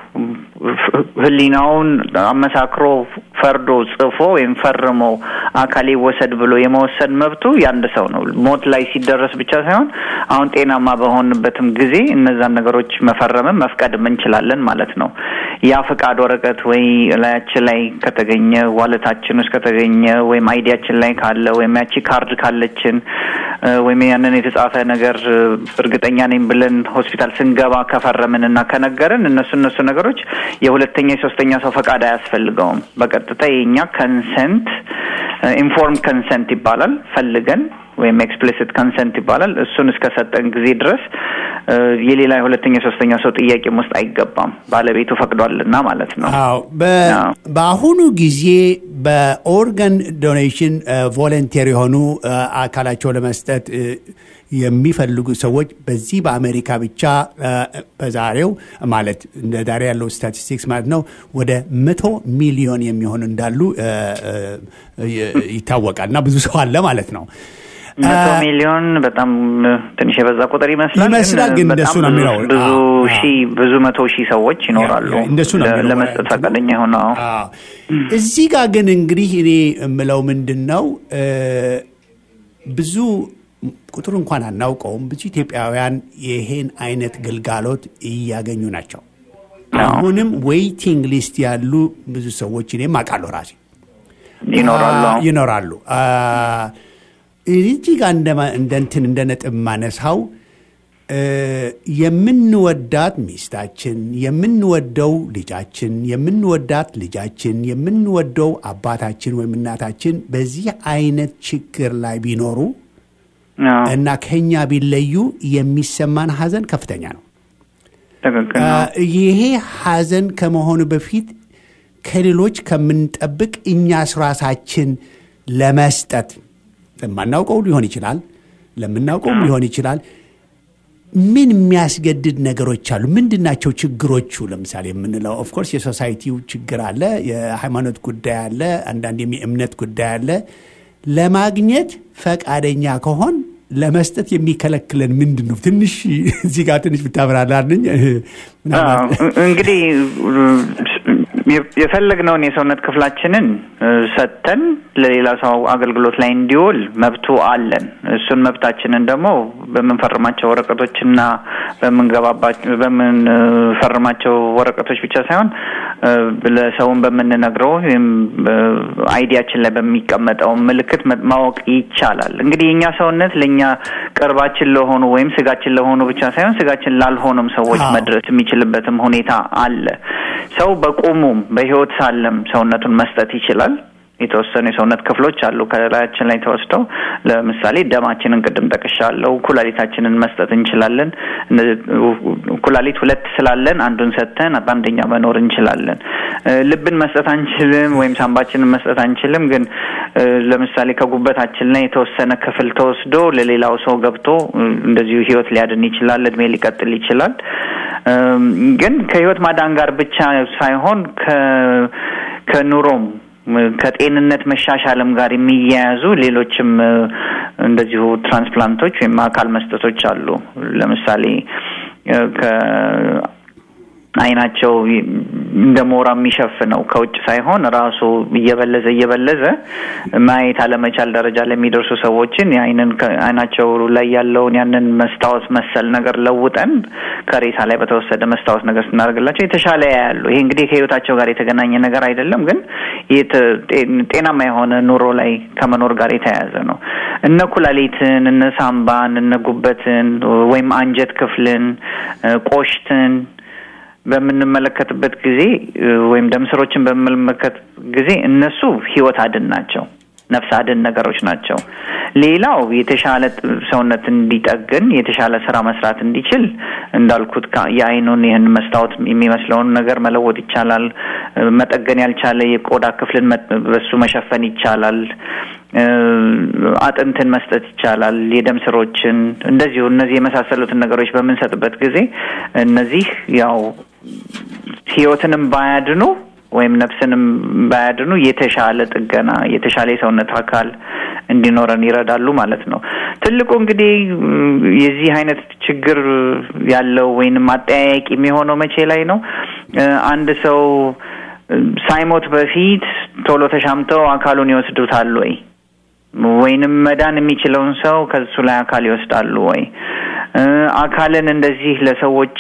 ሕሊናውን አመሳክሮ ፈርዶ ጽፎ ወይም ፈርሞ አካል ይወሰድ ብሎ የመወሰድ መብቱ የአንድ ሰው ነው። ሞት ላይ ሲደረስ ብቻ ሳይሆን አሁን ጤናማ በሆንበትም ጊዜ እነዛን ነገሮች መፈረምም መፍቀድም እንችላለን ማለት ነው። ያ ፈቃድ ወረቀት ወይ ላያችን ላይ ከተገኘ ዋለታችን ውስጥ ከተገኘ ወይም አይዲያችን ላይ ካለ ወይም ያቺ ካርድ ካለችን እ፣ ወይም ያንን የተጻፈ ነገር እ፣ እርግጠኛ ነኝ ብለን ሆስፒታል ስንገባ ከፈረምንና ከነገርን እነሱ እነሱ ነገሮች የሁለተኛ የሶስተኛ ሰው ፈቃድ አያስፈልገውም። በቀጥታ የኛ ከንሰንት ኢንፎርም ከንሰንት ይባላል ፈልገን ወይም ኤክስፕሊሲት ከንሰንት ይባላል። እሱን እስከሰጠን ጊዜ ድረስ እ፣ የሌላ የሁለተኛ የሶስተኛ ሰው ጥያቄም ውስጥ አይገባም። ባለቤቱ ፈቅዷልና ማለት ነው። አዎ በ- በአሁኑ ጊዜ በኦርጋን ዶኔሽን ቮለንቴር የሆኑ እ፣ አካላቸው ለመስጠት እ፣ የሚፈልጉ ሰዎች በዚህ በአሜሪካ ብቻ እ፣ በዛሬው ማለት እንደ ዛሬ ያለው ስታቲስቲክስ ማለት ነው ወደ መቶ ሚሊዮን የሚሆኑ እንዳሉ እ፣ እ፣ ይታወቃል እና ብዙ ሰው አለ ማለት ነው። መቶ ሚሊዮን በጣም እ፣ ትንሽ የበዛ ቁጥር ይመስላል። ይመስላል፣ ግን በጣም እንደሱ ነው ብዙ- የሚለው። ብዙ አዎ፣ ሺህ ብዙ መቶ ሺህ ሰዎች ይኖራሉ ያ፣ እንደሱ ነው ለ- የሚለው። ለመስጠት ፈቃደኛ የሆነው አዎ። እዚህ ጋር ግን እንግዲህ እኔ የምለው ምንድን ነው እ፣ ብዙ ቁጥር እንኳን አናውቀውም። ብዙ ኢትዮጵያውያን ይሄን አይነት ግልጋሎት እያገኙ ናቸው። አሁንም ዌይቲንግ ሊስት ያሉ ብዙ ሰዎች እኔም አውቃለሁ ራሴ ይኖራሉ። አ- ይኖራሉ። አ፣ እዚህ ጋር እንደማ- እንደ እንትን እንደ ነጥብ ማነሳው እ፣ የምንወዳት ሚስታችን፣ የምንወደው ልጃችን፣ የምንወዳት ልጃችን፣ የምንወደው አባታችን ወይም እናታችን በዚህ አይነት ችግር ላይ ቢኖሩ አዎ፣ እና ከኛ ቢለዩ የሚሰማን ሀዘን ከፍተኛ ነው። ትክክል አ፣ ነው። ይሄ ሀዘን ከመሆኑ በፊት ከሌሎች ከምንጠብቅ እኛስ ራሳችን ለመስጠት ለማናውቀው ሊሆን ይችላል፣ ለምናውቀውም ሊሆን ይችላል። ምን የሚያስገድድ ነገሮች አሉ? ምንድን ናቸው ችግሮቹ? ለምሳሌ የምንለው ኦፍኮርስ የሶሳይቲው ችግር አለ፣ የሃይማኖት ጉዳይ አለ፣ አንዳንድ የእምነት ጉዳይ አለ። ለማግኘት ፈቃደኛ ከሆን ለመስጠት የሚከለክለን ምንድን ነው? ትንሽ እዚህ ጋር ትንሽ ብታብራራልኝ። አዎ፣ እንግዲህ የ- የፈለግነውን የሰውነት ክፍላችንን እ፣ ሰጥተን ለሌላ ሰው አገልግሎት ላይ እንዲውል መብቱ አለን። እሱን መብታችንን ደግሞ በምንፈርማቸው ወረቀቶችና በምንገባባቸው በምንፈርማቸው ወረቀቶች ብቻ ሳይሆን እ፣ ለሰውን በምንነግረው ወይም አይዲያችን ላይ በሚቀመጠው ምልክት መ- ማወቅ ይቻላል። እንግዲህ የእኛ ሰውነት ለእኛ ቅርባችን ለሆኑ ወይም ስጋችን ለሆኑ ብቻ ሳይሆን ስጋችን ላልሆኑም ሰዎች አዎ። መድረስ የሚችልበትም ሁኔታ አለ። ሰው በቁሙም በሕይወት ሳለም ሰውነቱን መስጠት ይችላል። የተወሰኑ የሰውነት ክፍሎች አሉ ከላያችን ላይ ተወስደው፣ ለምሳሌ ደማችንን ቅድም ጠቅሻለሁ። ኩላሊታችንን መስጠት እንችላለን። እነ- ኩላሊት ሁለት ስላለን አንዱን ሰጥተን በአንደኛ መኖር እንችላለን። እ፣ ልብን መስጠት አንችልም፣ ወይም ሳምባችንን መስጠት አንችልም። ግን እ፣ ለምሳሌ ከጉበታችን ላይ የተወሰነ ክፍል ተወስዶ ለሌላው ሰው ገብቶ እ፣ እንደዚሁ ህይወት ሊያድን ይችላል፣ እድሜ ሊቀጥል ይችላል። እም፣ ግን ከህይወት ማዳን ጋር ብቻ ሳይሆን ከ ከኑሮም ከጤንነት መሻሻልም ጋር የሚያያዙ ሌሎችም እ፣ እንደዚሁ ትራንስፕላንቶች ወይም አካል መስጠቶች አሉ። ለምሳሌ እ፣ ከ አይናቸው እንደ ሞራ የሚሸፍነው ከውጭ ሳይሆን ራሱ እየበለዘ እየበለዘ ማየት አለመቻል ደረጃ ለሚደርሱ ሰዎችን የአይንን አይናቸው ላይ ያለውን ያንን መስታወት መሰል ነገር ለውጠን ከሬሳ ላይ በተወሰደ መስታወት ነገር ስናደርግላቸው የተሻለ ያያሉ። ይሄ እንግዲህ ከህይወታቸው ጋር የተገናኘ ነገር አይደለም፣ ግን የት- ጤን- ጤናማ የሆነ ኑሮ ላይ ከመኖር ጋር የተያያዘ ነው። እነ ኩላሊትን፣ እነ ሳምባን፣ እነ ጉበትን ወይም አንጀት ክፍልን፣ እ፣ ቆሽትን በምንመለከትበት ጊዜ እ፣ ወይም ደም ስሮችን በምንመለከት ጊዜ እነሱ ህይወት አድን ናቸው፣ ነፍስ አድን ነገሮች ናቸው። ሌላው የተሻለ ጥ- ሰውነት እንዲጠግን የተሻለ ስራ መስራት እንዲችል እንዳልኩት ከ- የአይኑን ይህን መስታወት የሚመስለውን ነገር መለወጥ ይቻላል። እ፣ መጠገን ያልቻለ የቆዳ ክፍልን መ- በሱ መሸፈን ይቻላል። እ፣ አጥንትን መስጠት ይቻላል። የደም ስሮችን እንደዚሁ እነዚህ የመሳሰሉትን ነገሮች በምንሰጥበት ጊዜ እነዚህ ያው ህይወትንም ባያድኑ ወይም ነፍስንም ባያድኑ የተሻለ ጥገና የተሻለ የሰውነት አካል እንዲኖረን ይረዳሉ ማለት ነው። ትልቁ እንግዲህ ም፣ የዚህ አይነት ችግር ያለው ወይንም አጠያያቂ የሚሆነው መቼ ላይ ነው? እ፣ አንድ ሰው እ፣ ሳይሞት በፊት ቶሎ ተሻምተው አካሉን ይወስዱታል ወይ? ወይንም መዳን የሚችለውን ሰው ከሱ ላይ አካል ይወስዳሉ ወይ? እ፣ አካልን እንደዚህ ለሰዎች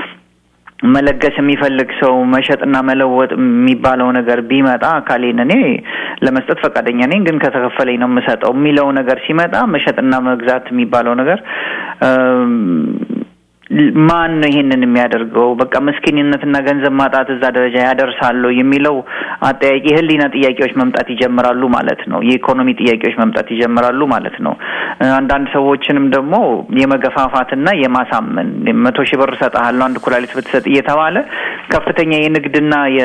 መለገስ የሚፈልግ ሰው መሸጥና መለወጥ የሚባለው ነገር ቢመጣ አካሌን እኔ ለመስጠት ፈቃደኛ ነኝ፣ ግን ከተከፈለኝ ነው የምሰጠው የሚለው ነገር ሲመጣ መሸጥና መግዛት የሚባለው ነገር እም፣ ማን ነው ይሄንን የሚያደርገው? በቃ ምስኪንነትና ገንዘብ ማጣት እዛ ደረጃ ያደርሳሉ የሚለው አጠያቂ ህሊና ጥያቄዎች መምጣት ይጀምራሉ ማለት ነው። የኢኮኖሚ ጥያቄዎች መምጣት ይጀምራሉ ማለት ነው። እ፣ አንዳንድ ሰዎችንም ደግሞ የመገፋፋትና የማሳመን መቶ ሺህ ብር እሰጥሃለሁ አንድ ኩላሊት ብትሰጥ እየተባለ ከፍተኛ የንግድና የ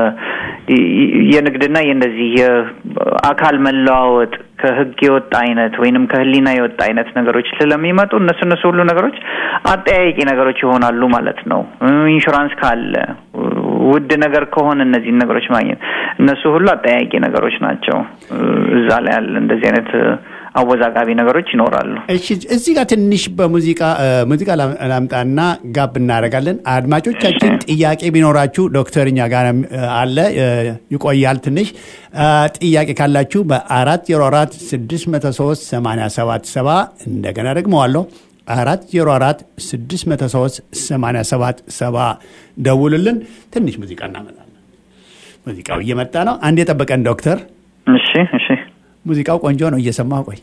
የንግድና የእንደዚህ የአካል መለዋወጥ ከህግ የወጣ አይነት ወይንም ከህሊና የወጣ አይነት ነገሮች ስለሚመጡ እነሱ እነሱ ሁሉ ነገሮች አጠያያቂ ነገሮች ይሆናሉ ማለት ነው። እ፣ ኢንሹራንስ ካለ ውድ ነገር ከሆነ እነዚህን ነገሮች ማግኘት እነሱ ሁሉ አጠያያቂ ነገሮች ናቸው። እ፣ እዛ ላይ ያለ እንደዚህ አይነት እ፣ አወዛጋቢ ነገሮች ይኖራሉ። እሺ እዚህ ጋር ትንሽ በሙዚቃ እ፣ ሙዚቃ ላም- ላምጣና ጋብ እናደርጋለን። አድማጮቻችን ጥያቄ ቢኖራችሁ ዶክተር እኛ ጋር እ፣ አለ እ፣ ይቆያል ትንሽ እ፣ ጥያቄ ካላችሁ በአራት ዜሮ አራት ስድስት መቶ ሶስት ሰማንያ ሰባት ሰባ እንደገና ደግመዋለሁ አራት ዜሮ አራት ስድስት መቶ ሶስት ሰማንያ ሰባት ሰባ ደውሉልን። ትንሽ ሙዚቃ እናመጣለን። ሙዚቃው እየመጣ ነው። አንድ የጠበቀን ዶክተር እሺ እሺ ሙዚቃው ቆንጆ ነው። እየሰማሁ ቆይ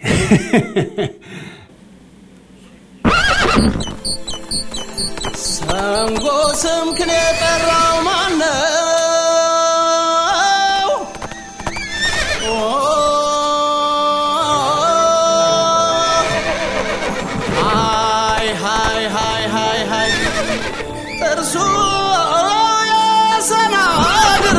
ሰንጎ ስምክን የጠራው ማነው? ኦ፣ ሃይ ሃይ ሃይ ሃይ ሃይ ጥርሱ የሰናግር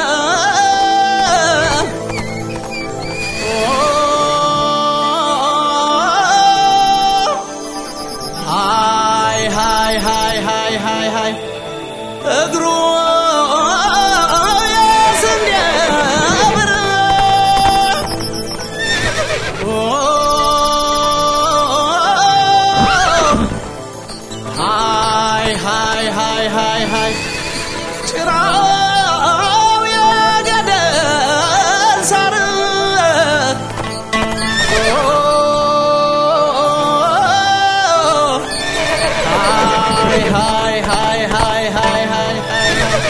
ሃይ ሃይ ሃይ ሃይ ሃይ ሃይ እግሩ የስንዴ ብር ሃይ ሃይ ሃይ ሃይ ሃይ ጭራ ሃይ ሃይ ሃይ ሃይ ሃይ ሃይ ሃይ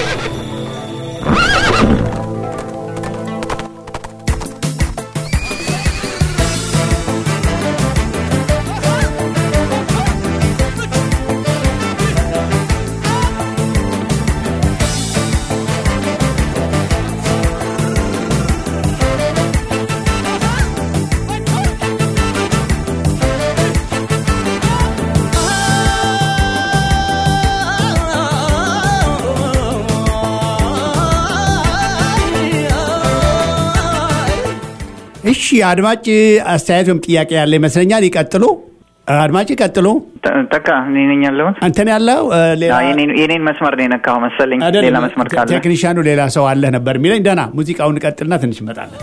እሺ አድማጭ አስተያየት ወይም ጥያቄ ያለ ይመስለኛል። ይቀጥሉ አድማጭ ይቀጥሉ። ተ- ተካ እኔ ነኝ ያለሁት። አንተን ያለው እ፣ ሌላ አዎ፣ የኔን የኔን መስመር ነው የነካው መሰለኝ። አይደለም፣ ሌላ መስመር ካለ ቴክኒሻኑ ሌላ ሰው አለህ ነበር የሚለኝ። ደህና ሙዚቃውን ቀጥልና ትንሽ እንመጣለን።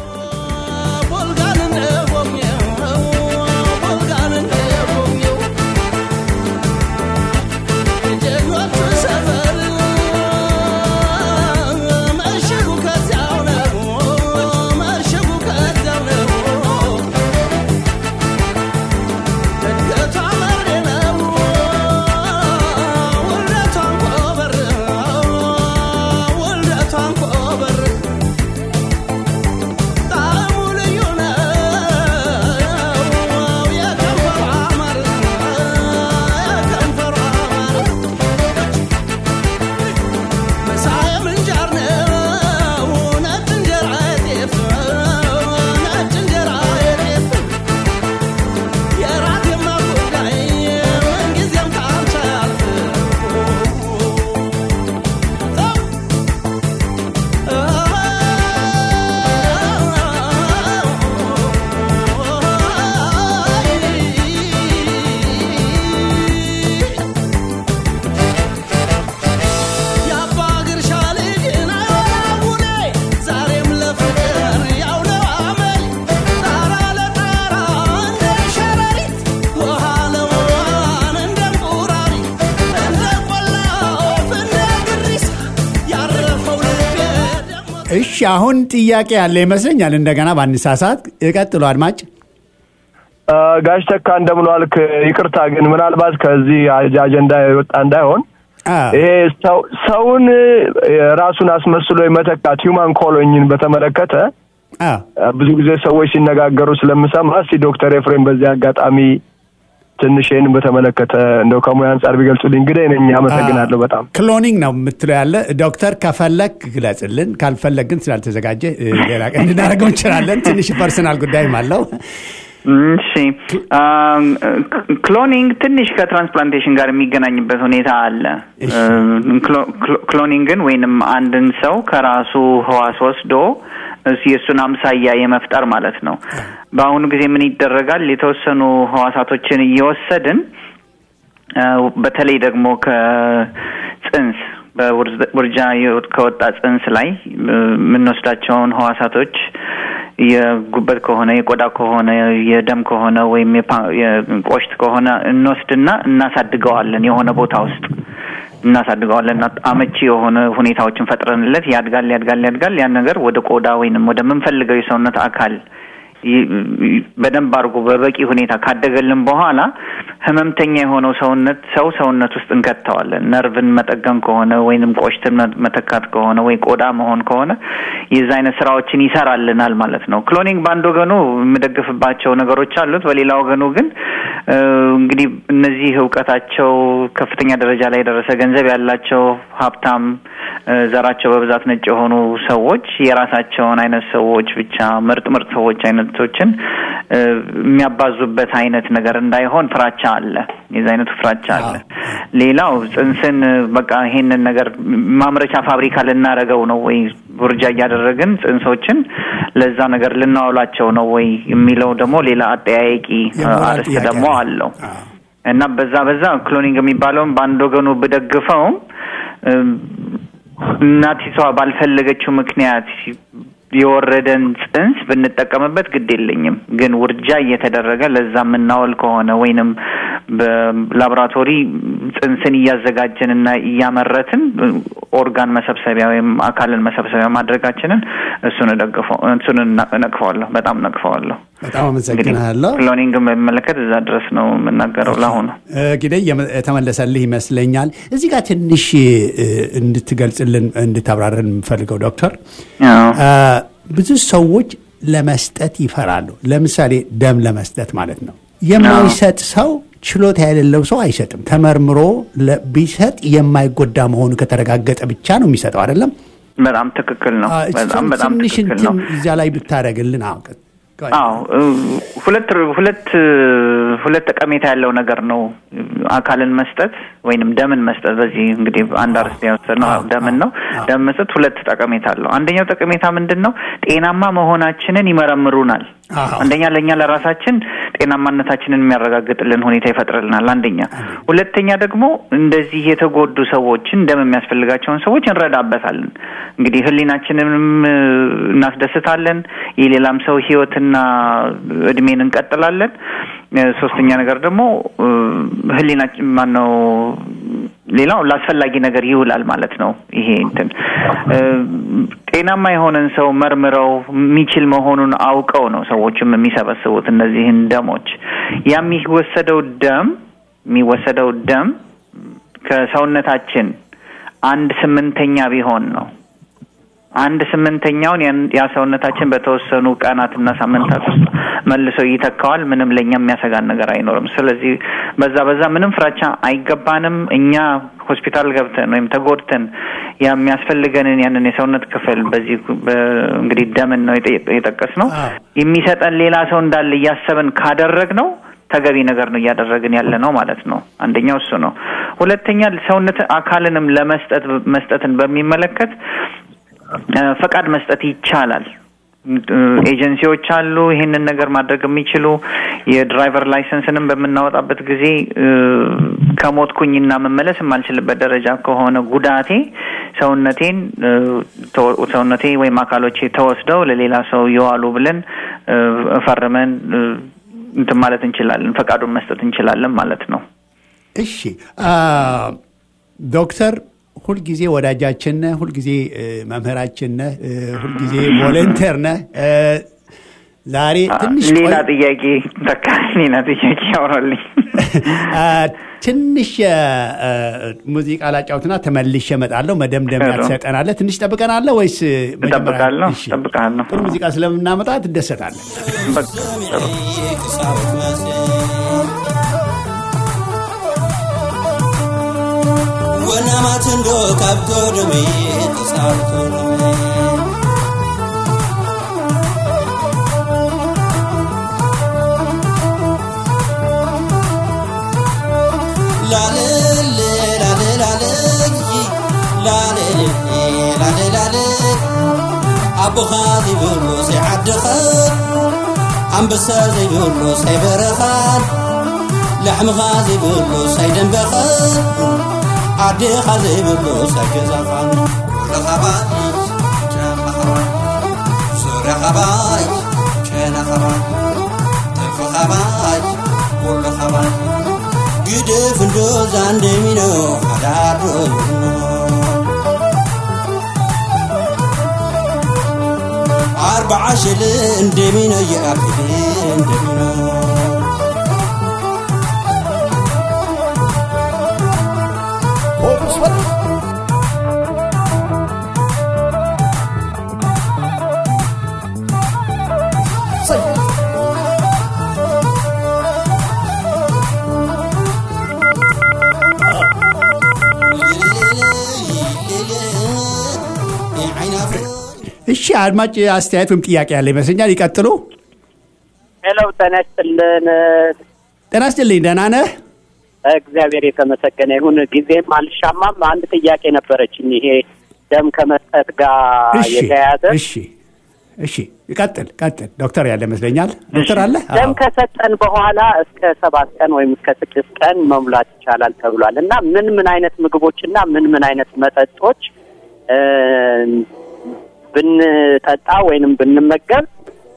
እሺ አሁን ጥያቄ ያለ ይመስለኛል። እንደገና ባንሳሳት ይቀጥሉ አድማጭ። ጋሽ ተካ እንደምን ዋልክ? ይቅርታ ግን ምናልባት ከዚህ አጀ- አጀንዳ የወጣ እንዳይሆን አ፣ ይሄ ሰው ሰውን እ፣ ራሱን አስመስሎ የመተካት ሂውማን ኮሎኝን በተመለከተ አ፣ እ፣ ብዙ ጊዜ ሰዎች ሲነጋገሩ ስለምሰማ እስቲ ዶክተር ኤፍሬም በዚህ አጋጣሚ ትንሽ ይህን በተመለከተ እንደው ከሙያ አንጻር ቢገልጹልኝ እንግዲህ ነኝ። አመሰግናለሁ በጣም ክሎኒንግ ነው የምትለው ያለ ዶክተር ከፈለግ ግለጽልን፣ ካልፈለግ ግን ስላልተዘጋጀ እ፣ ሌላ ቀን እንድናደርገው እንችላለን። ትንሽ ፐርሰናል ጉዳይም አለው። እሺ አም፣ ክሎኒንግ ትንሽ ከትራንስፕላንቴሽን ጋር የሚገናኝበት ሁኔታ አለ። እሺ። ክሎ- ክሎ- ክሎኒንግን ወይንም አንድን ሰው ከራሱ ህዋስ ወስዶ እስ- የእሱን አምሳያ የመፍጠር ማለት ነው። በአሁኑ ጊዜ ምን ይደረጋል? የተወሰኑ ህዋሳቶችን እየወሰድን አ፣ በተለይ ደግሞ ከጽንስ በውርጃ የወጥ- ከወጣ ጽንስ ላይ እ፣ የምንወስዳቸውን ህዋሳቶች የጉበት ከሆነ የቆዳ ከሆነ የደም ከሆነ ወይም የፓ- የቆሽት ከሆነ እንወስድና እናሳድገዋለን የሆነ ቦታ ውስጥ እናሳድገዋለን እና አመቺ የሆነ ሁኔታዎችን ፈጥረንለት ያድጋል ያድጋል ያድጋል ያን ነገር ወደ ቆዳ ወይንም ወደምንፈልገው የሰውነት አካል ይ- ይ- በደንብ አድርጎ በበቂ ሁኔታ ካደገልን በኋላ ህመምተኛ የሆነው ሰውነት ሰው ሰውነት ውስጥ እንከተዋለን። ነርቭን መጠገን ከሆነ ወይንም ቆሽትን መ- መተካት ከሆነ ወይ ቆዳ መሆን ከሆነ የዛ አይነት ስራዎችን ይሰራልናል ማለት ነው። ክሎኒንግ በአንድ ወገኑ የምደግፍባቸው ነገሮች አሉት፣ በሌላ ወገኑ ግን እ፣ እንግዲህ እነዚህ እውቀታቸው ከፍተኛ ደረጃ ላይ የደረሰ ገንዘብ ያላቸው ሀብታም እ፣ ዘራቸው በብዛት ነጭ የሆኑ ሰዎች የራሳቸውን አይነት ሰዎች ብቻ ምርጥ ምርጥ ሰዎች አይነቶችን እ፣ የሚያባዙበት አይነት ነገር እንዳይሆን ፍራቻ አለ። የዚ አይነቱ ፍራቻ አለ። ሌላው ጽንስን እ፣ በቃ ይሄንን ነገር ማምረቻ ፋብሪካ ልናረገው ነው ወይ ውርጃ እያደረግን ጽንሶችን ለዛ ነገር ልናውላቸው ነው ወይ የሚለው ደግሞ ሌላ አጠያያቂ እ፣ የሞራል አርዕስት ጥያቄ ደግሞ ነው። አለው። አዎ። እና በዛ በዛ ክሎኒንግ የሚባለውን በአንድ ወገኑ ብደግፈውም እም፣ እናቲቷ ባልፈለገችው ምክንያት የወረደን ጽንስ ብንጠቀምበት ግድ የለኝም። ግን ውርጃ እየተደረገ ለዛ የምናወል ከሆነ ወይንም በላቦራቶሪ ጽንስን እያዘጋጀንና እያመረትን ኦርጋን መሰብሰቢያ ወይም አካልን መሰብሰቢያ ማድረጋችንን እሱን እደግፈው እሱን እነቅፈዋለሁ፣ በጣም ነቅፈዋለሁ። በጣም አመሰግናለሁ። ክሎኒንግን በሚመለከት እዛ ድረስ ነው የምናገረው ለአሁኑ። እንግዲህ የተመለሰልህ ይመስለኛል። እዚህ ጋር ትንሽ እንድትገልጽልን እንድታብራርን የምፈልገው ዶክተር፣ ብዙ ሰዎች ለመስጠት ይፈራሉ። ለምሳሌ ደም ለመስጠት ማለት ነው። የማይሰጥ ሰው ችሎታ የሌለው ሰው አይሰጥም። ተመርምሮ ቢሰጥ የማይጎዳ መሆኑ ከተረጋገጠ ብቻ ነው የሚሰጠው። አይደለም? በጣም ትክክል ነው። በጣም በጣም ትንሽ ትክክል ነው። እንትን እዚያ ላይ ብታደረግልን አውቀት አዎ ሁለት ሁለት ሁለት ጠቀሜታ ያለው ነገር ነው አካልን መስጠት ወይንም ደምን መስጠት። በዚህ እንግዲህ አንድ አርስት የወሰድነው ደምን ነው። ደም መስጠት ሁለት ጠቀሜታ አለው። አንደኛው ጠቀሜታ ምንድን ነው? ጤናማ መሆናችንን ይመረምሩናል። አንደኛ ለእኛ ለራሳችን ጤናማነታችንን የሚያረጋግጥልን ሁኔታ ይፈጥርልናል። አንደኛ። ሁለተኛ ደግሞ እንደዚህ የተጎዱ ሰዎችን ደም የሚያስፈልጋቸውን ሰዎች እንረዳበታለን። እንግዲህ ሕሊናችንንም እናስደስታለን። የሌላም ሰው ሕይወትና እድሜን እንቀጥላለን። ሶስተኛ ነገር ደግሞ ሕሊናችን ማነው ሌላው ለአስፈላጊ ነገር ይውላል ማለት ነው። ይሄ እንትን ጤናማ የሆነን ሰው መርምረው የሚችል መሆኑን አውቀው ነው ሰዎችም የሚሰበስቡት እነዚህን ደሞች። ያ የሚወሰደው ደም የሚወሰደው ደም ከሰውነታችን አንድ ስምንተኛ ቢሆን ነው አንድ ስምንተኛውን ያ ሰውነታችን በተወሰኑ ቀናትና ሳምንታት ውስጥ መልሶ ይተካዋል። ምንም ለእኛ የሚያሰጋን ነገር አይኖርም። ስለዚህ በዛ በዛ ምንም ፍራቻ አይገባንም። እኛ ሆስፒታል ገብተን ወይም ተጎድተን የሚያስፈልገንን ያንን የሰውነት ክፍል በዚህ እንግዲህ ደምን ነው የጠቀስ ነው የሚሰጠን ሌላ ሰው እንዳለ እያሰብን ካደረግ ነው ተገቢ ነገር ነው እያደረግን ያለ ነው ማለት ነው። አንደኛው እሱ ነው። ሁለተኛ ሰውነት አካልንም ለመስጠት መስጠትን በሚመለከት ፈቃድ መስጠት ይቻላል። ኤጀንሲዎች አሉ ይህንን ነገር ማድረግ የሚችሉ የድራይቨር ላይሰንስንም በምናወጣበት ጊዜ ከሞትኩኝና መመለስ የማልችልበት ደረጃ ከሆነ ጉዳቴ ሰውነቴን ሰውነቴ ወይም አካሎቼ ተወስደው ለሌላ ሰው ይዋሉ ብለን ፈርመን እንትን ማለት እንችላለን፣ ፈቃዱን መስጠት እንችላለን ማለት ነው። እሺ ዶክተር ሁልጊዜ ወዳጃችን ነህ፣ ሁልጊዜ መምህራችን ነህ፣ ሁልጊዜ ቮለንተር ነህ። ዛሬ ትንሽ ሌላ ጥያቄ ተካ ሌላ ጥያቄ ያወራልኝ ትንሽ ሙዚቃ ላጫውትና ተመልሼ እመጣለሁ። መደምደሚያ ትሰጠናለህ። ትንሽ ጠብቀናለህ ወይስ እጠብቃለሁ? እጠብቃለሁ። ጥሩ ሙዚቃ ስለምናመጣ ትደሰታለህ። ወናማትንዶ ካብቶ ደሜ ተሳርቶ ደሜ ላልል ላልል ላልል ላልል ላልል ላልል ኣቦኻ ዘይብሉ ዘይዓድኸን ኣንበሳ ዘይብሉ ሳይበረኻን ላሕምኻ ዘይብሉ ሳይደንበኸን ኣዴኻ ዘይብሉ ሳይገዛኻን ኩለኻባይ ጨኻኻባይ ዙርያኻባይ ጨናኻባይ ተፍኻባይ ኩለኻባይ ግድፍ እንዶ ዛንደሚኖ ሓዳዶ ይብኖ ኣርባዓ ሽል እንደሚኖ ይኣክል እንደሚኖ እሺ አድማጭ አስተያየት ወይም ጥያቄ ያለ ይመስለኛል። ይቀጥሉ። ሄሎ፣ ጤና ይስጥልን። ጤና ይስጥልኝ። ደህና ነህ? እግዚአብሔር የተመሰገነ ይሁን። ጊዜም አልሻማም። አንድ ጥያቄ ነበረችኝ። ይሄ ደም ከመስጠት ጋር እሺ፣ የተያያዘ እሺ፣ እሺ፣ ቀጥል፣ ቀጥል። ዶክተር ያለ ይመስለኛል። ዶክተር አለ? ደም ከሰጠን በኋላ እስከ ሰባት ቀን ወይም እስከ ስድስት ቀን መሙላት ይቻላል ተብሏል እና ምን ምን አይነት ምግቦችና ምን ምን አይነት መጠጦች ብንጠጣ ወይንም ብንመገብ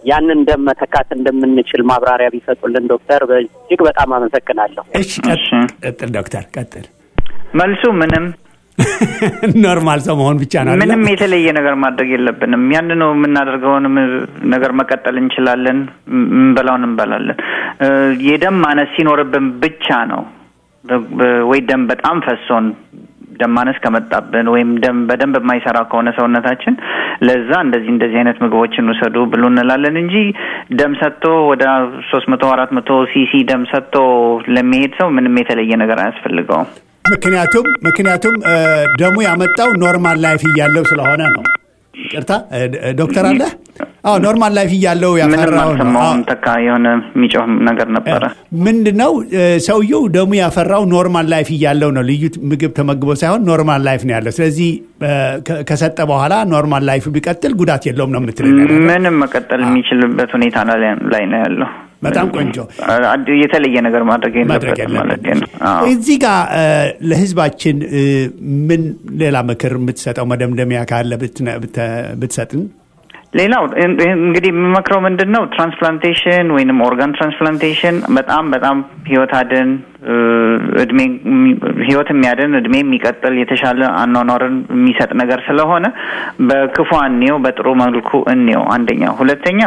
ያንን ደም መተካት እንደምንችል ማብራሪያ ቢሰጡልን ዶክተር በእጅግ በጣም አመሰግናለሁ። እሺ ቀጥል ዶክተር ቀጥል። መልሱ ምንም ኖርማል ሰው መሆን ብቻ ነው። ምንም የተለየ ነገር ማድረግ የለብንም። ያንኑ የምናደርገውን ነገር መቀጠል እንችላለን። እንበላውን እንበላለን። የደም ማነስ ሲኖርብን ብቻ ነው ወይ ደም በጣም ፈሶን ደም ማነስ ከመጣብን ወይም ደም በደንብ የማይሰራ ከሆነ ሰውነታችን ለዛ እንደዚህ እንደዚህ አይነት ምግቦችን ውሰዱ ብሎ እንላለን እንጂ ደም ሰጥቶ ወደ ሶስት መቶ አራት መቶ ሲሲ ደም ሰጥቶ ለሚሄድ ሰው ምንም የተለየ ነገር አያስፈልገውም። ምክንያቱም ምክንያቱም ደሙ ያመጣው ኖርማል ላይፍ እያለው ስለሆነ ነው። ይቅርታ ዶክተር አለ አዎ ኖርማል ላይፍ እያለው ያፈራው ነው። ተካ የሆነ የሚጮህ ነገር ነበረ። ምንድን ነው ሰውየው ደሙ ያፈራው ኖርማል ላይፍ እያለው ነው። ልዩ ምግብ ተመግቦ ሳይሆን ኖርማል ላይፍ ነው ያለው። ስለዚህ ከሰጠ በኋላ ኖርማል ላይፍ ቢቀጥል ጉዳት የለውም ነው የምትለኝ? ምንም መቀጠል የሚችልበት ሁኔታ ላይ ነው ያለው። በጣም ቆንጆ የተለየ ነገር ማድረግ የለበትም ማለት ነው። እዚህ ጋር ለህዝባችን ምን ሌላ ምክር የምትሰጠው መደምደሚያ ካለ ብትሰጥን? ሌላው እንግዲህ የምመክረው ምንድን ነው ትራንስፕላንቴሽን ወይንም ኦርጋን ትራንስፕላንቴሽን በጣም በጣም ህይወት አድን እድሜ ህይወት የሚያድን እድሜ የሚቀጥል የተሻለ አኗኗርን የሚሰጥ ነገር ስለሆነ በክፉ እንየው፣ በጥሩ መልኩ እንየው። አንደኛ። ሁለተኛ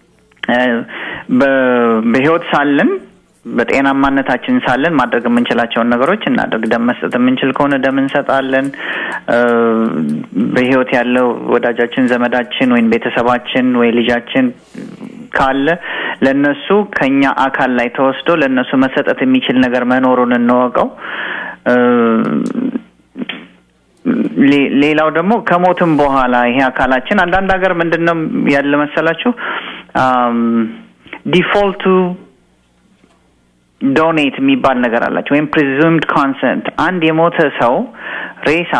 በህይወት ሳለን በጤናማነታችን ሳለን ማድረግ የምንችላቸውን ነገሮች እናድርግ። ደም መስጠት የምንችል ከሆነ ደም እንሰጣለን። በህይወት ያለው ወዳጃችን፣ ዘመዳችን ወይም ቤተሰባችን ወይ ልጃችን ካለ ለነሱ ከኛ አካል ላይ ተወስዶ ለነሱ መሰጠት የሚችል ነገር መኖሩን እንወቀው። ሌላው ደግሞ ከሞትም በኋላ ይሄ አካላችን አንዳንድ ሀገር ምንድን ነው ያለ መሰላችሁ ዲፎልቱ ዶኔት የሚባል ነገር አላቸው ወይም ፕሪዙምድ ኮንሰንት አንድ የሞተ ሰው ሬሳ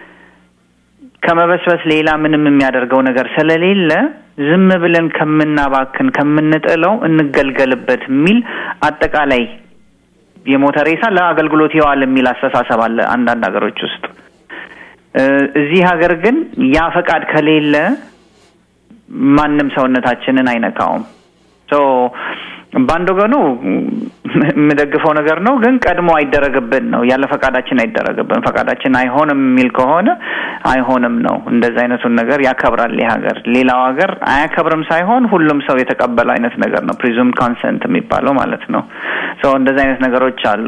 ከመበስበስ ሌላ ምንም የሚያደርገው ነገር ስለሌለ ዝም ብለን ከምናባክን ከምንጥለው እንገልገልበት የሚል አጠቃላይ የሞተ ሬሳ ለአገልግሎት ይዋል የሚል አስተሳሰብ አለ አንዳንድ ሀገሮች ውስጥ። እዚህ ሀገር ግን ያ ፈቃድ ከሌለ ማንም ሰውነታችንን አይነካውም። በአንድ ወገኑ የምደግፈው ነገር ነው፣ ግን ቀድሞ አይደረግብን ነው። ያለ ፈቃዳችን አይደረግብን። ፈቃዳችን አይሆንም የሚል ከሆነ አይሆንም ነው። እንደዚ አይነቱን ነገር ያከብራል ይህ ሀገር። ሌላው ሀገር አያከብርም ሳይሆን ሁሉም ሰው የተቀበለው አይነት ነገር ነው። ፕሪዙም ኮንሰንት የሚባለው ማለት ነው። እንደዚ አይነት ነገሮች አሉ።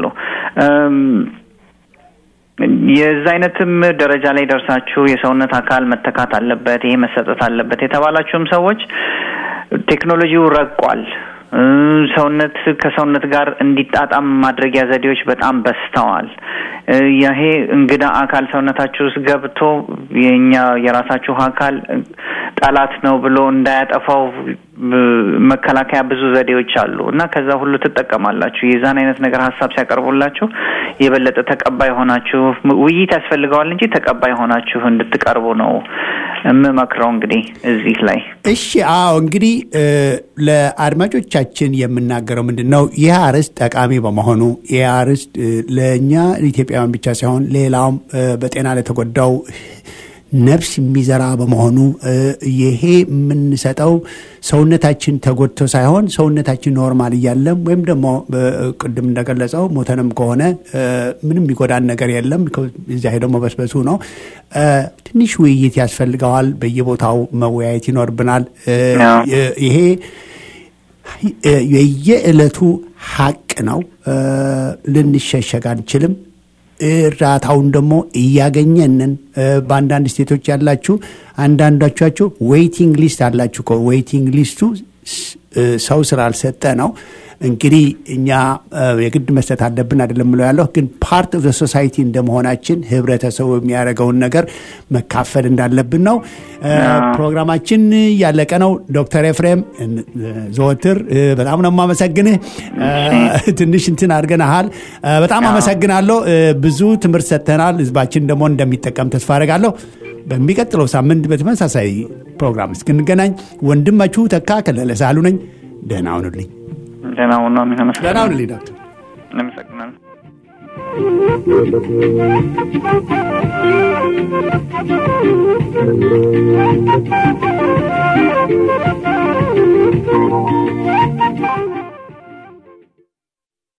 የዛ አይነትም ደረጃ ላይ ደርሳችሁ የሰውነት አካል መተካት አለበት፣ ይሄ መሰጠት አለበት የተባላችሁም ሰዎች ቴክኖሎጂው ረቋል። ሰውነት ከሰውነት ጋር እንዲጣጣም ማድረጊያ ዘዴዎች በጣም በስተዋል። ይሄ እንግዳ አካል ሰውነታችሁ ውስጥ ገብቶ የኛ የራሳችሁ አካል ጠላት ነው ብሎ እንዳያጠፋው መከላከያ ብዙ ዘዴዎች አሉ እና ከዛ ሁሉ ትጠቀማላችሁ። የዛን አይነት ነገር ሀሳብ ሲያቀርቡላችሁ የበለጠ ተቀባይ ሆናችሁ ውይይት ያስፈልገዋል እንጂ ተቀባይ ሆናችሁ እንድትቀርቡ ነው የምመክረው። እንግዲህ እዚህ ላይ እሺ፣ አዎ እንግዲህ ለአድማጮቻችን የምናገረው ምንድን ነው ይህ አርዕስት ጠቃሚ በመሆኑ ይህ አርዕስት ለእኛ ኢትዮጵያውያን ብቻ ሳይሆን ሌላውም በጤና ለተጎዳው ነፍስ የሚዘራ በመሆኑ ይሄ የምንሰጠው ሰውነታችን ተጎድቶ ሳይሆን ሰውነታችን ኖርማል እያለም ወይም ደግሞ ቅድም እንደገለጸው ሞተንም ከሆነ ምንም የሚጎዳን ነገር የለም። እዚያ ሄደው መበስበሱ ነው። ትንሽ ውይይት ያስፈልገዋል። በየቦታው መወያየት ይኖርብናል። ይሄ የየዕለቱ ሀቅ ነው። ልንሸሸግ አንችልም። እርዳታውን ደግሞ እያገኘንን በአንዳንድ ስቴቶች ያላችሁ አንዳንዶቻችሁ ዌይቲንግ ሊስት አላችሁ። ዌይቲንግ ሊስቱ ሰው ስላልሰጠ ነው። እንግዲህ እኛ የግድ መስጠት አለብን አይደለም ብለው ያለሁ ግን ፓርት ኦፍ ሶሳይቲ እንደመሆናችን ህብረተሰቡ የሚያደርገውን ነገር መካፈል እንዳለብን ነው። ፕሮግራማችን ያለቀ ነው። ዶክተር ኤፍሬም ዘወትር በጣም ነው የማመሰግንህ። ትንሽ እንትን አድርገናሃል። በጣም አመሰግናለሁ። ብዙ ትምህርት ሰጥተናል። ህዝባችን ደግሞ እንደሚጠቀም ተስፋ አደርጋለሁ። በሚቀጥለው ሳምንት በተመሳሳይ ፕሮግራም እስክንገናኝ ወንድማችሁ ተካ ከለለ ሳሉ ነኝ። ደህና ሁኑልኝ። ደህና ሁኑ። ደህና ሁኑልኝ ዶክተር። እናመሰግናለን። Thank you.